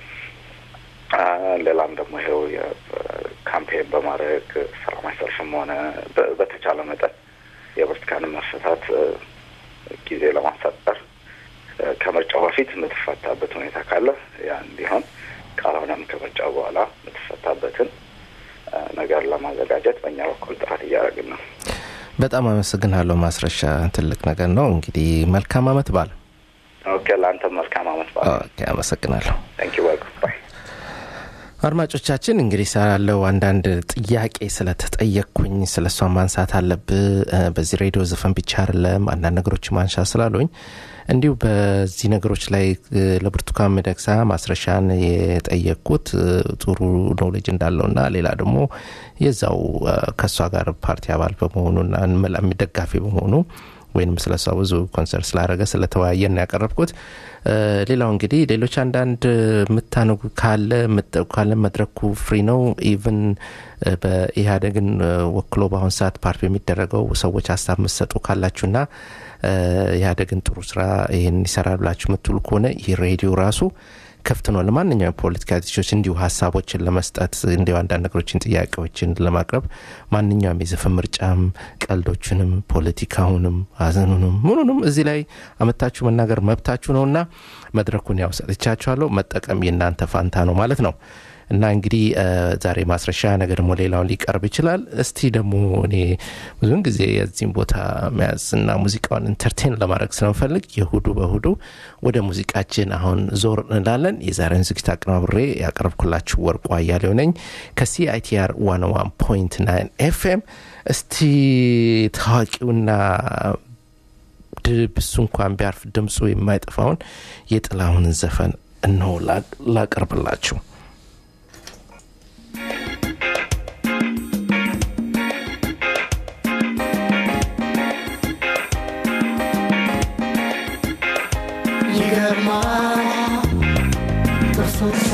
አ፣ ሌላም ደግሞ ይኸው የካምፔን በማድረግ ሰላማዊ ሰልፍም ሆነ በ- በተቻለ መጠን የብርቱካንን መፈታት አ፣ ጊዜ ለማሳጠር አ፣ ከምርጫው በፊት የምትፈታበት ሁኔታ ካለ ያ እንዲሆን ካልሆነም ከምርጫው በኋላ የምትፈታበትን አ፣ ነገር ለማዘጋጀት በእኛ በኩል ጥረት እያደረግን ነው። በጣም አመሰግናለሁ ማስረሻ። ትልቅ ነገር ነው። እንግዲህ መልካም አመት በዓል። ኦኬ፣ ለአንተም መልካም አመት በዓል። ኦኬ፣ አመሰግናለሁ። ታንክ ዩ ዌልካም ባይ አድማጮቻችን እንግዲህ ሳለው አንዳንድ ጥያቄ ስለተጠየቅኩኝ ስለ እሷ ማንሳት አለብህ እ፣ በዚህ ሬዲዮ ዘፈን ብቻ አይደለም አንዳንድ ነገሮች ማንሻ ስላሉኝ እንዲሁ በዚህ ነገሮች ላይ እ፣ ለብርቱካን ሚደቅሳ ማስረሻን የጠየቅኩት እ፣ ጥሩ ኖሌጅ እንዳለውና ሌላ ደግሞ የዛው እ፣ ከእሷ ጋር ፓርቲ አባል በመሆኑና መላ- ደጋፊ በመሆኑ ወይም ስለ እሷ ብዙ ኮንሰርት ስላደረገ ስለተወያየን ነው ያቀረብኩት። እ፣ ሌላው እንግዲህ ሌሎች አንዳንድ የምታነጉ ካለ የምትጠቁ ካለ መድረኩ ፍሪ ነው። ኢቭን እ፣ በኢህአዴግን እ፣ ወክሎ በአሁን ሰዓት ፓርቲ በሚደረገው ሰዎች ሀሳብ የምትሰጡ ካላችሁና እ፣ ኢህአዴግን ጥሩ ስራ ይህን ይሰራል ብላችሁ የምትሉ ከሆነ ይህ ሬዲዮ ራሱ ክፍት ነው ለማንኛውም የፖለቲካ ድርጅቶች እንዲሁ ሀሳቦችን ለመስጠት እንዲሁ አንዳንድ ነገሮችን ጥያቄዎችን ለማቅረብ ማንኛውም የዘፈን ምርጫም ቀልዶችንም ፖለቲካውንም ሀዘኑንም ምኑንም እዚህ ላይ አመታችሁ መናገር መብታችሁ ነውና መድረኩን ያው ሰጥቻችኋለሁ መጠቀም የእናንተ ፋንታ ነው ማለት ነው እና እንግዲህ እ፣ ዛሬ ማስረሻ ነገ ደግሞ ሌላውን ሊቀርብ ይችላል። እስቲ ደግሞ እኔ ብዙውን ጊዜ የዚህም ቦታ መያዝ እና ሙዚቃውን ኢንተርቴን ለማድረግ ስለምፈልግ የሁዱ በሁዱ ወደ ሙዚቃችን አሁን ዞር እንላለን። የዛሬውን ዝግጅት አቀናብሬ ያቀረብኩላችሁ ወርቁ አያሌው ነኝ ከሲአይቲአር 101.9 ኤፍኤም። እስቲ ታዋቂውና ድብ እሱ እንኳን ቢያርፍ ድምፁ የማይጠፋውን የጥላሁንን ዘፈን እነሆ ላ- ላቀርብላችሁ። ይገርማል ጥርሶቿ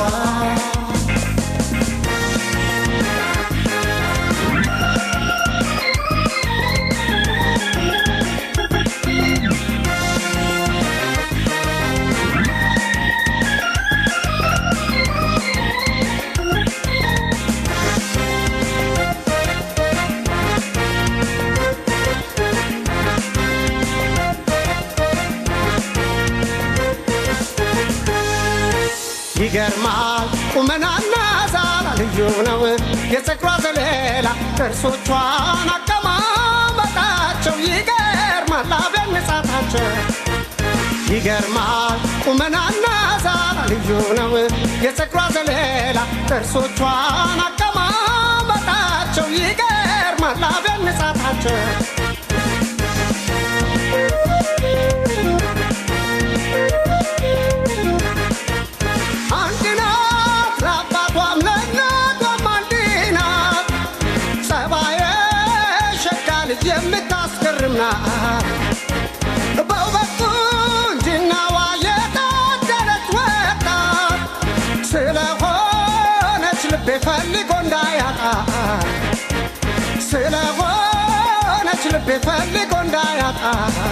ይገርማል ቁመናና ዛላ ልዩ ነው የፀጉሯ ዘለላ ጥርሶቿን አቀማመጣቸው ይገርማል አብያን ንጻታቸው ይገርማል ቁመናና ዛላ ልዩ ነው የፀጉሯ ዘለላ ጥርሶቿን አቀማመጣቸው ይገርማል አብያን ንጻታቸው አንድ ናት ለአባቷም ለእናቷም አንድ ናት ጸባየ ሸጋ ልጅ የምታስገርም ናት በውበት ቁንጅናዋ የታደለች ወጣት ስለሆነች ልቤ ፈልጎ እንዳያጣ ስለሆነች ልቤ ፈልጎ እንዳያጣ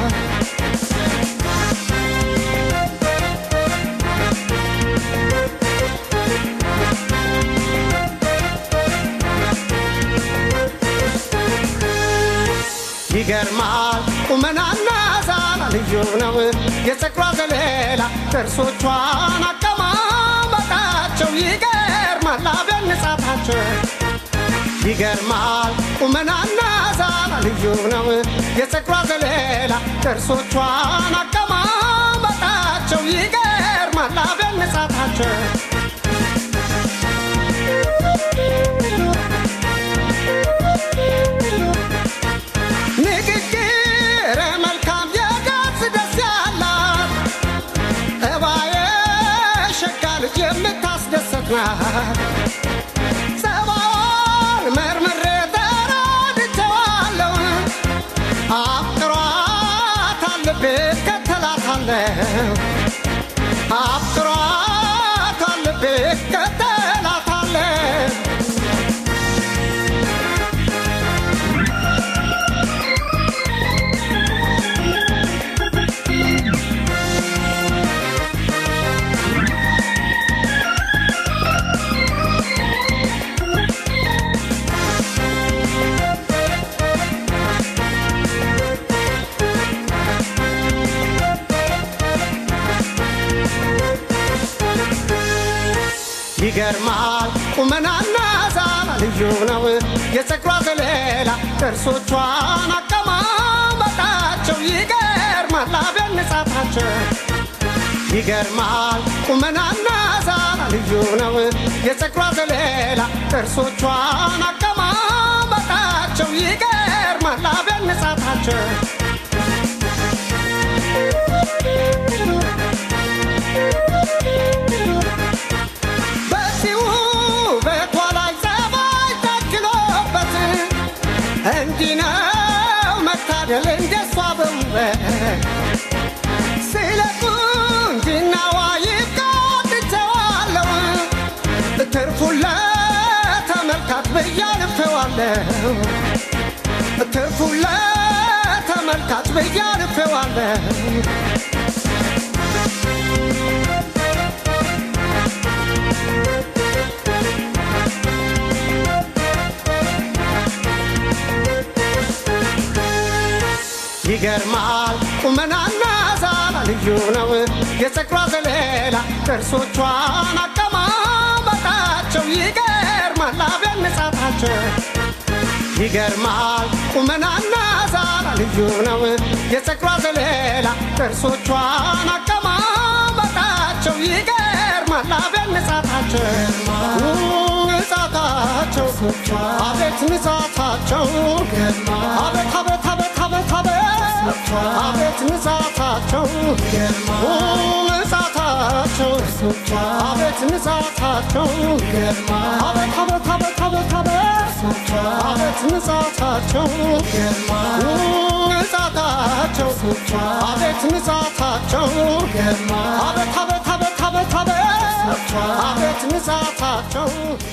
ይገርማል ቁመናና ዛላ ልዩ ነው የፀጉሯ ዘለላ ጥርሶቿን አቀማመጣቸው ይገርማል አብያን ንጻታቸው ይገርማል ቁመናና ዛላ ልዩ ነው የፀጉሯ ዘለላ ጥርሶቿን አቀማመጣቸው ይገርማል አብያን ንጻታቸው ንግግር መልካም የገጽ ደስ ያላት እባየ ሸጋ ልጅ የምታስደሰት ናት ጸባዋን መርምሬ ተረድቼዋለሁ አፍቅሯታል ልቤ እከተላታለሁ አፍቅሯታል ልቤ እከተላታለሁ ይገርማል ቁመናና ዛላ ልዩ ነው የፀጉሯ ዘለላ ጥርሶቿን አቀማመጣቸው ይገርማል አብያን ንጻታቸው ይገርማል ቁመናና ዛላ ልዩ ነው የፀጉሯ ዘለላ ጥርሶቿን አቀማመጣቸው ይገርማል አብያን ንጻታቸው በዚህ ውበቷ ላይ ጸባይ ታክሎበት እንዲህ ነው መታደል እንደሷ በውበት ስለ ቁንጅናዋ ይቃትቸዋለሁ ትርፉን ለተመልካች ብያልፌዋለሁ ትርፉን ለተመልካች ብያልፌዋለሁ ይገርማል ቁመናና ዛላ ልዩ ነው የፀጉሯ ዘለላ ጥርሶቿን አቀማመጣቸው በቃቸው ይገርማል አብያን ንጻታቸው ይገርማል ቁመናና ዛራ ልዩ ነው የፀጉሯ ዘለላ ጥርሶቿን አቀማመጣቸው ይገርማል አብያን ንጻታቸው ንጻታቸው አቤት ንጻታቸው አቤት አቤት አቤት አቤት አቤት አቤት ንጻታቸው ንጻታቸው አቤት ንጻታቸው አቤት አቤት አቤት አቤት አቤት አቤት ንጻታቸው ንጻታቸው አቤት ንጻታቸው አቤት አቤት አቤት አቤት አቤት አቤት ንጻታቸው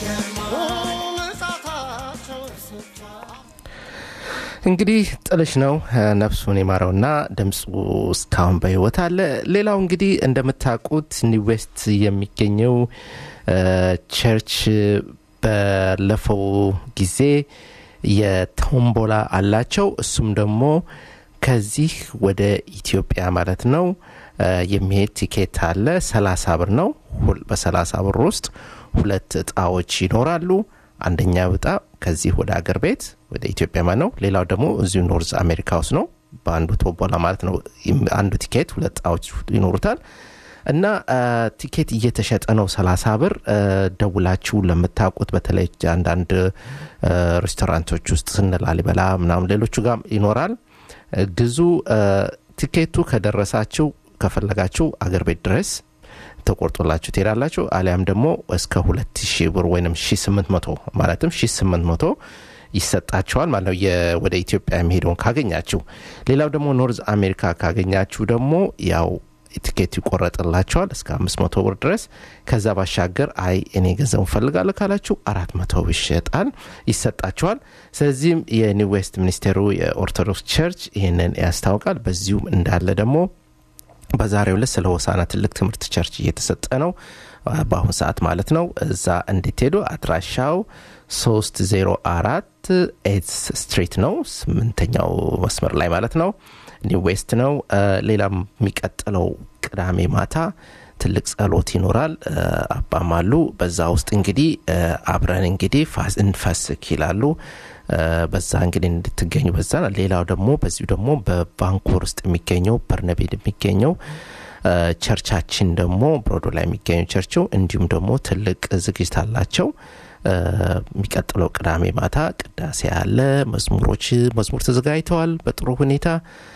እንግዲህ ጥልሽ ነው ነፍሱን የማረውና ድምፁ እስካሁን በህይወት አለ ሌላው እንግዲህ እንደምታውቁት ኒው ዌስት የሚገኘው ቸርች ባለፈው ጊዜ የቶምቦላ አላቸው እሱም ደግሞ ከዚህ ወደ ኢትዮጵያ ማለት ነው የሚሄድ ቲኬት አለ ሰላሳ ብር ነው በሰላሳ ብር ውስጥ ሁለት እጣዎች ይኖራሉ አንደኛ እጣ ከዚህ ወደ አገር ቤት ወደ ኢትዮጵያ ማለት ነው ሌላው ደግሞ እዚሁ ኖርዝ አሜሪካ ውስጥ ነው በአንዱ ቶቦላ ማለት ነው አንዱ ቲኬት ሁለት እጣዎች ይኖሩታል እና ቲኬት እየተሸጠ ነው ሰላሳ ብር ደውላችሁ ለምታውቁት በተለይ አንዳንድ ሬስቶራንቶች ውስጥ ስንላሊበላ ምናምን ሌሎቹ ጋር ይኖራል ግዙ ቲኬቱ ከደረሳችሁ ከፈለጋችሁ አገር ቤት ድረስ ተቆርጦላችሁ ትሄዳላችሁ አሊያም ደግሞ እስከ 2000 ብር ወይም 1800 ማለትም 1800 ይሰጣቸዋል ማለት ነው ወደ ኢትዮጵያ የሚሄደውን ካገኛችሁ ሌላው ደግሞ ኖርዝ አሜሪካ ካገኛችሁ ደግሞ ያው ቲኬት ይቆረጥላቸዋል እስከ 500 ብር ድረስ ከዛ ባሻገር አይ እኔ ገንዘቡ ፈልጋለሁ ካላችሁ 400 ይሸጣል ይሰጣቸዋል ስለዚህም የኒው ዌስት ሚኒስቴሩ የኦርቶዶክስ ቸርች ይህንን ያስታውቃል በዚሁም እንዳለ ደግሞ በዛሬው ዕለት ስለ ሆሳና ትልቅ ትምህርት ቸርች እየተሰጠ ነው በአሁን ሰዓት ማለት ነው እዛ እንድትሄዱ አድራሻው 304 ኤት ስትሪት ነው ስምንተኛው መስመር ላይ ማለት ነው ኒው ዌስት ነው ሌላ የሚቀጥለው ቅዳሜ ማታ ትልቅ ጸሎት ይኖራል አባም አሉ በዛ ውስጥ እንግዲህ አብረን እንግዲህ እንፈስክ ይላሉ በዛ እንግዲህ እንድትገኙ በዛ ሌላው ደግሞ በዚሁ ደግሞ በቫንኮር ውስጥ የሚገኘው በርነቤድ የሚገኘው ቸርቻችን ደግሞ ብሮዶ ላይ የሚገኘው ቸርችው እንዲሁም ደግሞ ትልቅ ዝግጅት አላቸው የሚቀጥለው ቅዳሜ ማታ ቅዳሴ አለ መዝሙሮች መዝሙር ተዘጋጅተዋል በጥሩ ሁኔታ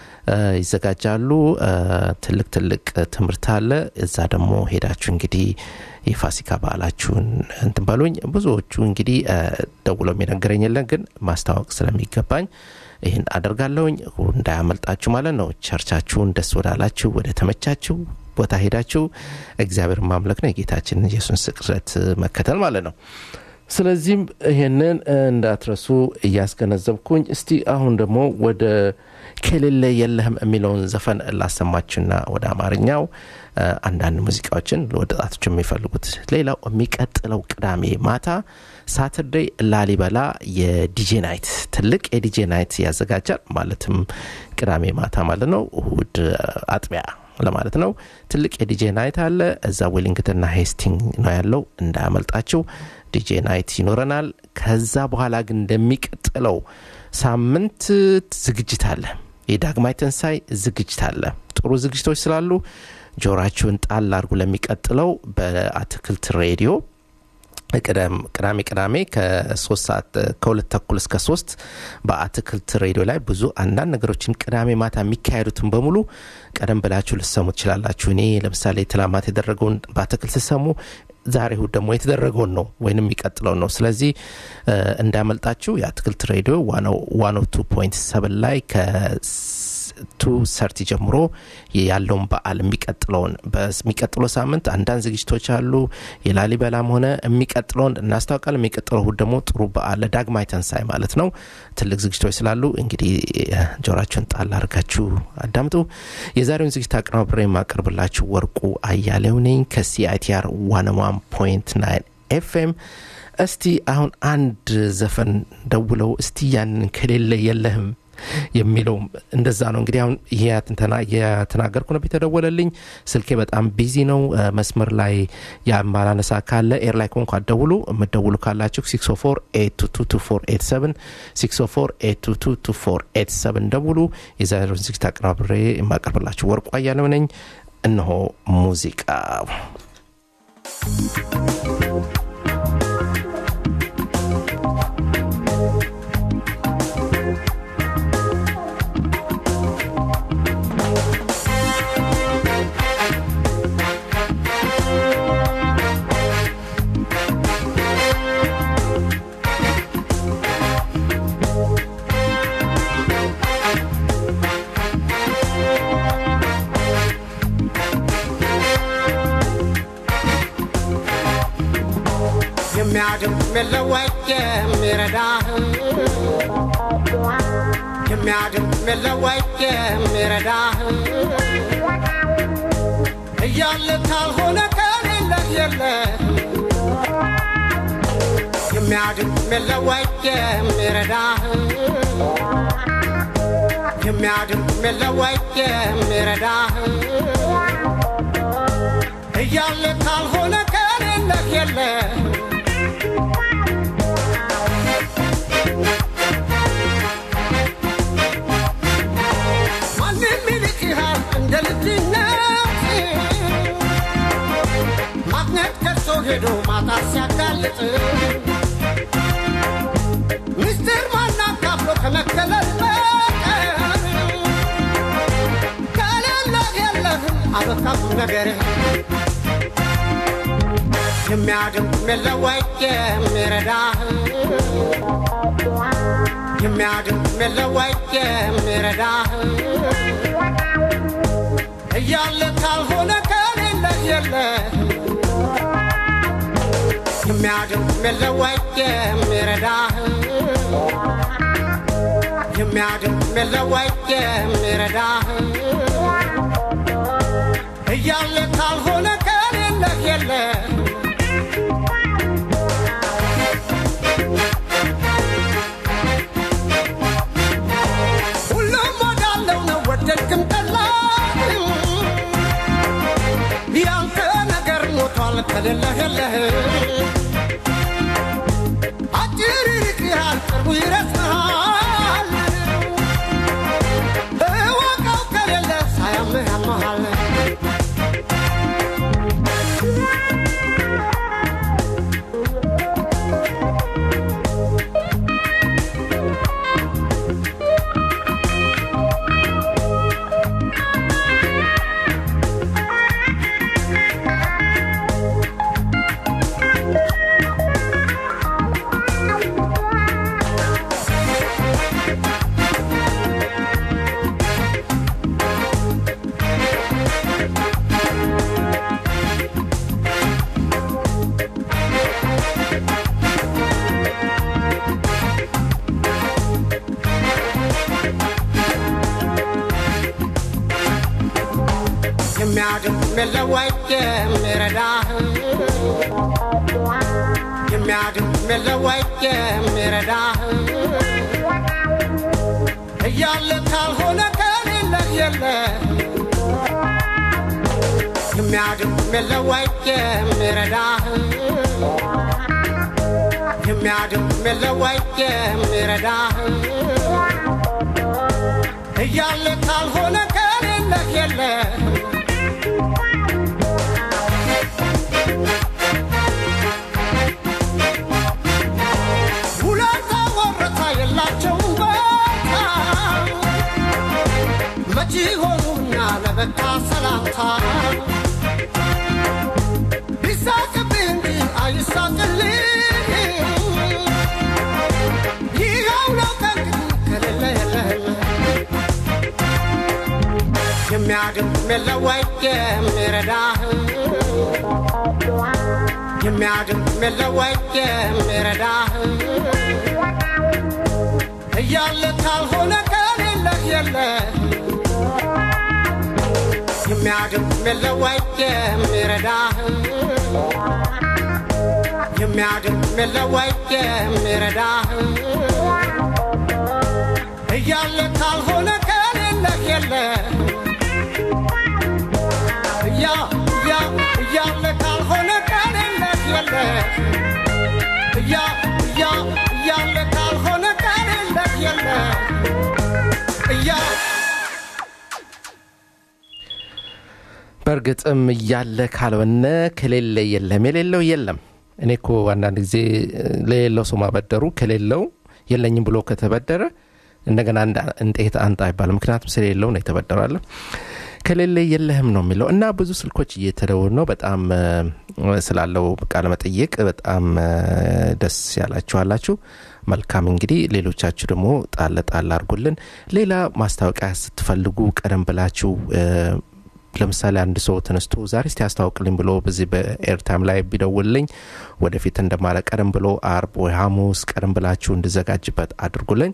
ይዘጋጃሉ ትልቅ ትልቅ ትምህርት አለ እዛ ደግሞ ሄዳችሁ እንግዲህ የፋሲካ በዓላችሁን እንትን በሉኝ ብዙዎቹ እንግዲህ ደውለው የሚነገረኝ የለን ግን ማስታወቅ ስለሚገባኝ ይህን አደርጋለሁኝ እንዳያመልጣችሁ ማለት ነው ቸርቻችሁን ደስ ወዳላችሁ ወደ ተመቻችሁ ቦታ ሄዳችሁ እግዚአብሔር ማምለክ ነው የጌታችን ኢየሱስ ስቅለት መከተል ማለት ነው ስለዚህም ይህንን እንዳትረሱ እያስገነዘብኩኝ እስቲ አሁን ደግሞ ወደ ከሌለ የለህም የሚለውን ዘፈን ላሰማችሁና ወደ አማርኛው አንዳንድ ሙዚቃዎችን ለወጣቶች የሚፈልጉት ሌላው የሚቀጥለው ቅዳሜ ማታ ሳተርዴይ ላሊበላ የዲጄ ናይት ትልቅ የዲጄ ናይት ያዘጋጃል ማለትም ቅዳሜ ማታ ማለት ነው እሁድ አጥቢያ ለማለት ነው ትልቅ የዲጄ ናይት አለ እዛ ዌሊንግተንና ሄስቲንግ ነው ያለው እንዳያመልጣችሁ ዲጄ ናይት ይኖረናል ከዛ በኋላ ግን እንደሚቀጥለው ሳምንት ዝግጅት አለ የዳግማይ ትንሳይ ዝግጅት አለ ጥሩ ዝግጅቶች ስላሉ ጆራችሁን ጣል አድርጉ ለሚቀጥለው በአትክልት ሬዲዮ ቅዳሜ ቅዳሜ ከሶስት ሰዓት ከሁለት ተኩል እስከ ሶስት በአትክልት ሬዲዮ ላይ ብዙ አንዳንድ ነገሮችን ቅዳሜ ማታ የሚካሄዱትን በሙሉ ቀደም ብላችሁ ልሰሙ ትችላላችሁ እኔ ለምሳሌ ትላማት የደረገውን በአትክልት ስሰሙ ዛሬ እሁድ ደግሞ የተደረገውን ነው ወይም የሚቀጥለውን ነው ስለዚህ እንዳመልጣችሁ የአትክልት ሬዲዮ ዋኖ ቱ ፖይንት ሰብን ላይ ቱ ሰርቲ ጀምሮ ያለውን በዓል የሚቀጥለውን በሚቀጥለው ሳምንት አንዳንድ ዝግጅቶች አሉ የላሊበላም ሆነ የሚቀጥለውን እናስታውቃለን የሚቀጥለው እሁድ ደግሞ ጥሩ በዓል ለዳግማይ ተንሳይ ማለት ነው ትልቅ ዝግጅቶች ስላሉ እንግዲህ ጆራችሁን ጣል አድርጋችሁ አዳምጡ የዛሬውን ዝግጅት አቀናብሬ የማቀርብላችሁ ወርቁ አያሌው ነኝ ከሲአይቲአር ዋን ዋን ፖይንት ናይን ኤፍኤም እስቲ አሁን አንድ ዘፈን ደውለው እስቲ ያንን ከሌለ የለህም የሚለው እንደዛ ነው። እንግዲህ አሁን ይሄ ትንተና እየተናገርኩ ነው። የተደወለልኝ ስልኬ በጣም ቢዚ ነው። እ፣ መስመር ላይ የማላነሳ ካለ ኤር ላይ ኮንኳ ደውሉ። የምደውሉ ካላችሁ 604 604 ደውሉ። የዛሬውን ዝግጅት አቀናብሬ የማቀርብላችሁ ወርቁ አያሌው ነኝ። እነሆ ሙዚቃ የሚያድም የለወጥ የሚረዳህ የሚያድም የለወጥ የሚረዳህ እያለ ካልሆነ ከሌለህ የለህ የሚያድም የለወጥ የሚረዳህ የሚያድም የለወጥ የሚረዳህ እያለ ካልሆነ ከሌለህ የለህ ማንም ይልቅሃል እንደ ልጅነት ማግኘት ከሶ ሄዶ ማጣት ሲያጋልጥ ምስጢር ማናካፍሎ ከመከለል በቀር ከሌለህ የለህም አበቃም ነገርህ የሚያድም የለወጥ የሚረዳህ የሚያድም የለወጥ የሚረዳህ እያለ ካልሆነ ከሌለህ የለህ የሚያድም የለወጥ የሚረዳህ የሚያድም የለወጥ የሚረዳህ እያለ ካልሆነ ከሌለህ የለህ ሁሉም ወዳለው ነው ወደድክም ጠላህም ያንተ ነገር ሞቷል ከሌለህ የለህ አጭር ይርቅሃል ቅርቡ ይረስሃል እወቀው ከሌለ ሳያምህ ያመሃል የሚያድም የለወጥ የሚረዳህ የሚያድም የለወጥ የሚረዳህ እያለ ካልሆነ ከሌለህ የለህ የሚያድም የለወጥ የሚረዳህ የሚያድም የለወጥ የሚረዳህ እያለ ካልሆነ ከሌለህ የለህ ውለታ ወረታ የላቸውም በቃ መቼ ሆኑና ለበቃ ሰላምታ ቢሳቅብህ እንጂ አይሳቅልህ ይኸው ነው ከእንግዲህ ከሌለ የለህም የሚያድም የለወጥ የሚረዳህ የሚያድም የለወጥ የሚረዳህ እያለ ካልሆነ ከሌለህ የለህ የሚያድም የለወጥ የሚረዳህ የሚያድም የለወጥ የሚረዳህ እያለ ካልሆነ ከሌለህ የለ እያ እያ እያለ ካልሆነ ከሌለህ የለ እያ እያ እያለ ካልሆነ ከሌለህ የለ እያ በእርግጥም እያለ ካልሆነ ከሌለ የለም የሌለው የለም እኔ እኮ አንዳንድ ጊዜ ለሌለው ሰው ማበደሩ ከሌለው የለኝም ብሎ ከተበደረ እንደገና እንደ- እንዴት አንተ አይባልም ምክንያቱም ስለሌለው ነው የተበደራለ ከሌለ የለህም ነው የሚለው እና ብዙ ስልኮች እየተደወሉ ነው በጣም እ፣ ስላለው ቃለ መጠየቅ በጣም እ፣ ደስ ያላችኋላችሁ መልካም እንግዲህ ሌሎቻችሁ ደግሞ ጣል ጣል አድርጉልን ሌላ ማስታወቂያ ስትፈልጉ ቀደም ብላችሁ እ፣ ለምሳሌ አንድ ሰው ተነስቶ ዛሬ እስቲ ያስታውቅልኝ ብሎ በዚህ በኤርታይም ላይ ቢደውልልኝ ወደፊት እንደማለ ቀደም ብሎ አርብ ወይ ሐሙስ ቀደም ብላችሁ እንድዘጋጅበት አድርጉልኝ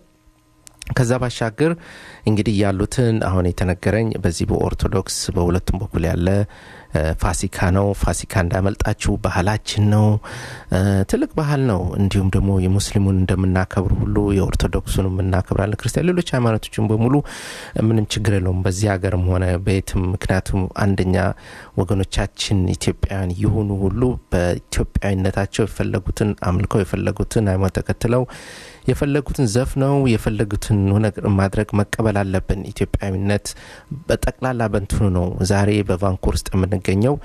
ከዛ ባሻገር እንግዲህ ያሉትን አሁን የተነገረኝ በዚህ በኦርቶዶክስ በሁለቱም በኩል ያለ እ፣ ፋሲካ ነው ፋሲካ እንዳመልጣችሁ ባህላችን ነው እ፣ ትልቅ ባህል ነው እንዲሁም ደግሞ የሙስሊሙን እንደምናከብር ሁሉ የኦርቶዶክሱን እናከብራለን ክርስቲያን ሌሎች ሃይማኖቶችን በሙሉ ምንም ችግር የለውም በዚህ ሀገርም ሆነ በየትም ምክንያቱም አንደኛ ወገኖቻችን ኢትዮጵያውያን የሆኑ ሁሉ በኢትዮጵያዊነታቸው የፈለጉትን አምልከው የፈለጉትን ሃይማኖት ተከትለው የፈለጉትን ዘፍነው የፈለጉትን ነገር ማድረግ መቀበል አለብን ኢትዮጵያዊነት በጠቅላላ በንትኑ ነው ዛሬ በቫንኩር ውስጥ የምንገኘው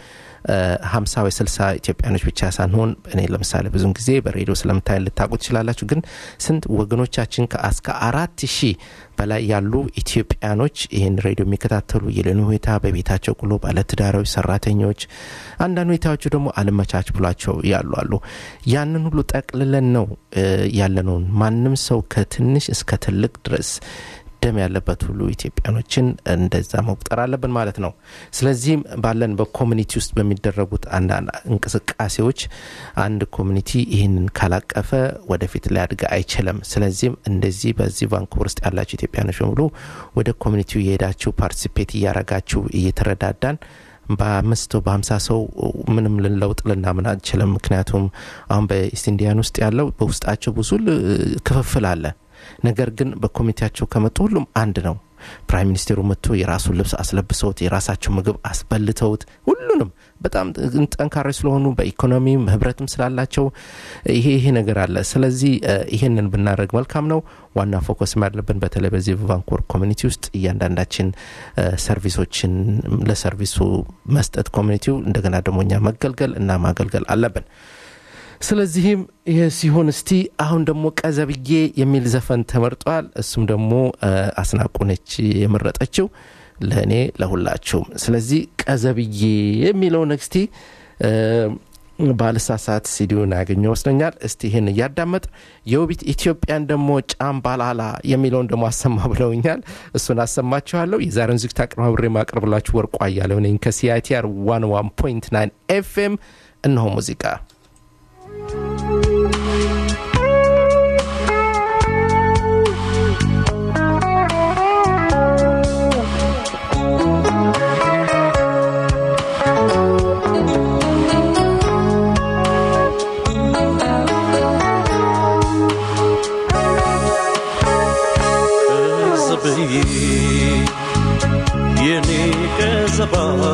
ሀምሳ ወይ ስልሳ ኢትዮጵያኖች ብቻ ሳንሆን እኔ ለምሳሌ ብዙን ጊዜ በሬዲዮ ስለምታይ ልታውቁ ትችላላችሁ ግን ስንት ወገኖቻችን ከእስከ አራት ሺህ በላይ ያሉ ኢትዮጵያኖች ይህን ሬዲዮ የሚከታተሉ የሌኑ ሁኔታ በቤታቸው ቁሎ ባለትዳራዊ ሰራተኞች አንዳንድ ሁኔታዎቹ ደግሞ አልመቻች ብሏቸው ያሉ አሉ ያንን ሁሉ ጠቅልለን ነው እ፣ ያለነውን ማንም ሰው ከትንሽ እስከ ትልቅ ድረስ ደም ያለበት ሁሉ ኢትዮጵያኖችን እንደዛ መቁጠር አለብን ማለት ነው ስለዚህም ባለን በኮሚኒቲ ውስጥ በሚደረጉት አንዳንድ እንቅስቃሴዎች አንድ ኮሚኒቲ ይህንን ካላቀፈ ወደፊት ሊያድግ አይችልም ስለዚህም እንደዚህ በዚህ ቫንኩቨር ውስጥ ያላችሁ ኢትዮጵያኖች በሙሉ ወደ ኮሚኒቲው የሄዳችሁ ፓርቲሲፔት እያረጋችሁ እየተረዳዳን በአምስት በሀምሳ ሰው ምንም ልንለውጥ ልናምን አንችልም ምክንያቱም አሁን በኢስት ኢንዲያን ውስጥ ያለው በውስጣቸው ብዙ ል- ክፍፍል አለ ነገር ግን በኮሚቴያቸው ከመጡ ሁሉም አንድ ነው ፕራይም ሚኒስቴሩ መጥቶ የራሱን ልብስ አስለብሰውት የራሳቸው ምግብ አስበልተውት ሁሉንም በጣም ጠንካራ ስለሆኑ በኢኮኖሚም ህብረትም ስላላቸው ይሄ ይሄ ነገር አለ ስለዚህ እ፣ ይሄንን ብናደረግ መልካም ነው ዋና ፎከስ ያለብን በተለይ በዚህ በቫንኩቨር ኮሚኒቲ ውስጥ እያንዳንዳችን እ፣ ሰርቪሶችን ለሰርቪሱ መስጠት ኮሚኒቲው እንደገና ደግሞ እኛ መገልገል እና ማገልገል አለብን ስለዚህም ይህ ሲሆን እስቲ አሁን ደግሞ ቀዘብዬ የሚል ዘፈን ተመርጧል እሱም ደግሞ እ፣ አስናቁነች የመረጠችው ለእኔ ለሁላችሁም ስለዚህ ቀዘብዬ የሚለው ነግስቲ ባልሳሳት ሲዲውን ያገኘው ወስደኛል እስቲ ይህን እያዳመጥ የውቢት ኢትዮጵያን ደግሞ ጫምባላላ የሚለውን ደግሞ አሰማ ብለውኛል እሱን አሰማችኋለሁ የዛሬን ዝግታ አቀርባብሬ ማቅረብላችሁ ወርቁ አያሌው ነኝ ከሲአይቲአር 101.9 ኤፍኤም እነሆ ሙዚቃ ቀዘብዬ የኔ ቀዘባ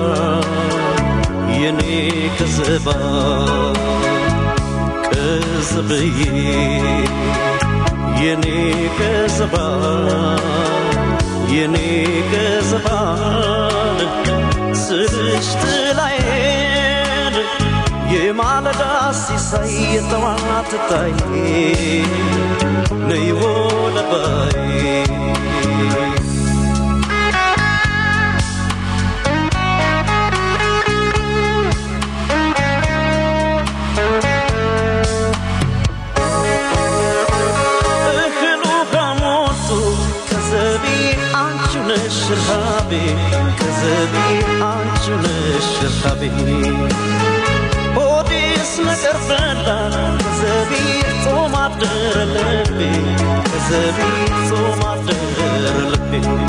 የኔ ቀዘባ ቀዘብዬ የኔ ቀዘባ የኔ ቀዘባ ስልሽ ጥላዬን የማለዳ ሲሳይ የጠዋት ታይ ነይ ወደ ባይ እህሉ ከሞቱ ከዘቢ አንቺ ነሽ ረሃቤ ከዘቢ አንቺ ነሽ ረሃቤ ሆዴስ ነገር በላ ከዘቢ ጾም አደረ ልቤ ከዘቢ ጾም አደረ ልቤ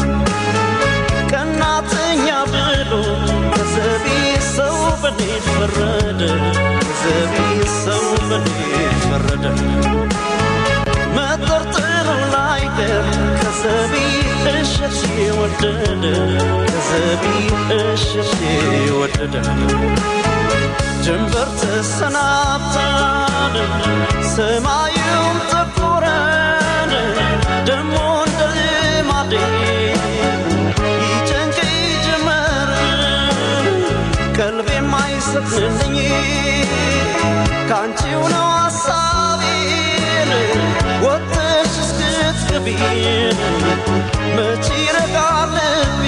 ቀናተኛ ብሎ ከዘቢ ሰው በኔ ፈረደ ከዘቢ ሰው በኔ ፈረደ መጠርጠሩ ላይቀር ከዘቢ እሸሽ ወደደ ከዘቢ እሸሽ ወደደ ጀንበር ተሰናብታን ሰማዩም ጠቆረን ደሞ እንደ ልማዴ ይጨንቀኝ ጀመር ቀልቤ የማይሰጥልኝ ከአንቺው ነው ሐሳቤን ወጥሽ እስክትገቢን መች ይረጋል ልቤ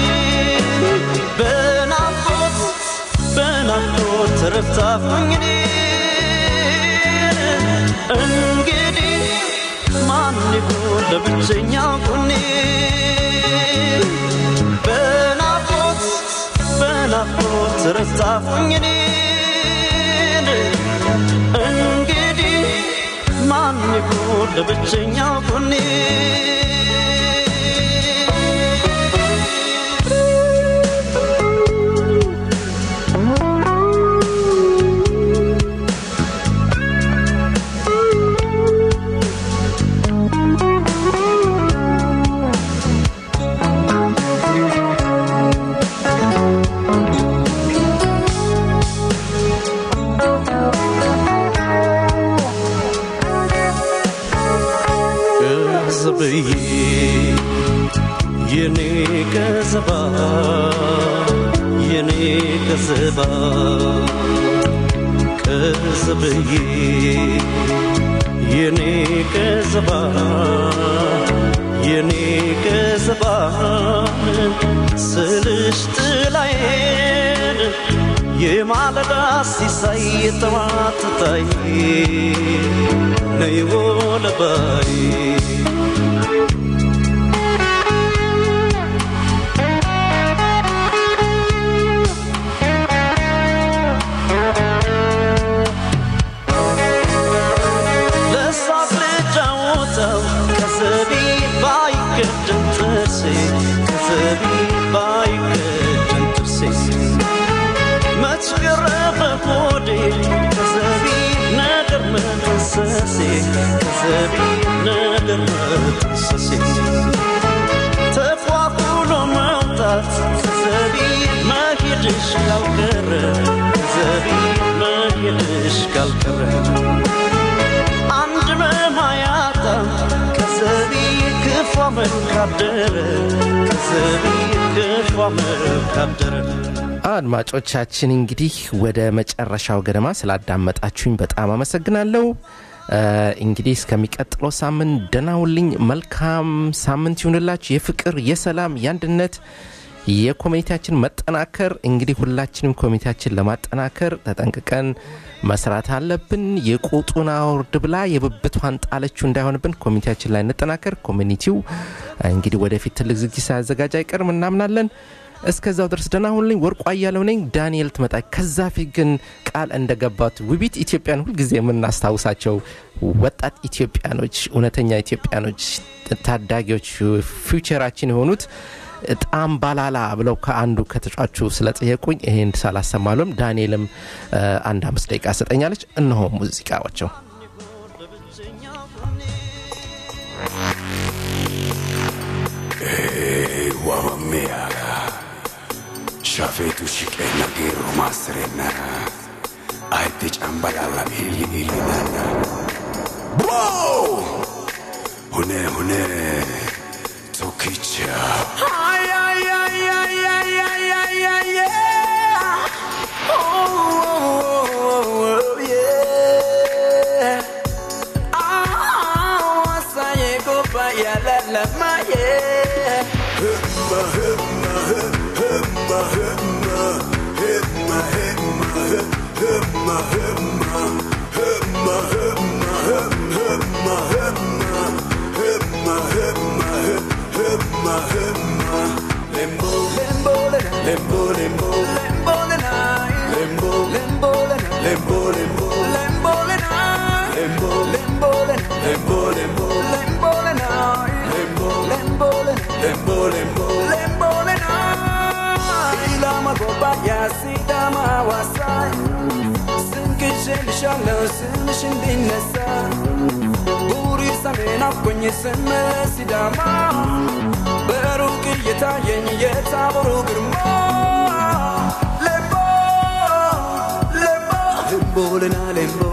በናፍቆት በናፍቆት ተረፍታሁኝ እኔን እንግዲህ ማን ይሁን ለብቸኛ ጎኔ በናፍቆት በናፍቆት ተረፍታሁኝ እኔን እንግዲህ ማን ይሁን ለብቸኛ ጎኔ ቀዘብዬ የኔ ቀዘባ የኔ ቀዘባ ቀዘብዬ የኔ ቀዘባ የኔ ቀዘባ ስልሽ ጥላዬን የማለዳ ሲሳይ የጠዋት ታይ ነይ ወለባይ ለሳቅ ልጫወተው ከዘቢ ባይገድም ጥርሴ ከዘቢ ባይገድም ጥርሴ መች ገረፈ ሆዴ ከዘቢ ነገር መጠንሰሴ ከዘቢ ነገር መጠንሰሴ ተፏፍሎ መውጣት ከዘቢ መሄድሽ ካልቀረ ከዘቢ መሄድሽ ካልቀረ አንድ መማያጣ ከዘቢ ክፉ መልካደረ ከዘቢ ክፉ መልካደረ አድማጮቻችን እንግዲህ ወደ መጨረሻው ገደማ ስላዳመጣችሁኝ በጣም አመሰግናለሁ እ፣ እንግዲህ እስከሚቀጥለው ሳምንት ደናውልኝ መልካም ሳምንት ይሁንላችሁ የፍቅር የሰላም የአንድነት የኮሚኒቲያችን መጠናከር እንግዲህ ሁላችንም ኮሚኒቲያችን ለማጠናከር ተጠንቅቀን መስራት አለብን የቁጡን አውርድ ብላ የብብቷን ጣለችው እንዳይሆንብን ኮሚኒቲያችን ላይ እንጠናከር ኮሚኒቲው እንግዲህ ወደፊት ትልቅ ዝግጅት ሳያዘጋጅ አይቀርም እናምናለን እስከዛው ድረስ ደህና ሁኑልኝ ወርቁ አያለው ነኝ ዳንኤል ትመጣ ከዛ ፊት ግን ቃል እንደገባት ውቢት ኢትዮጵያን ሁልጊዜ የምናስታውሳቸው ወጣት ኢትዮጵያኖች እውነተኛ ኢትዮጵያኖች ታዳጊዎች ፊውቸራችን የሆኑት ጣም ባላላ ብለው ከአንዱ ከተጫቹ ስለጠየቁኝ ይሄን ሳላሰማሉም ዳንኤልም እ፣ አንድ አምስት ደቂቃ ሰጠኛለች እነሆ ሙዚቃዎቸው waammeyaga shafeetu shiqeenna geerru maassirennara ayidde cambalalla iilli iillinanna Whoa! hune hune tokkicha ስምሽ እንዲነሳ ቡሪ ሰሜን አፍቆኝ ስም ሲዳማ በሩቅ እየተ lembo lena lembo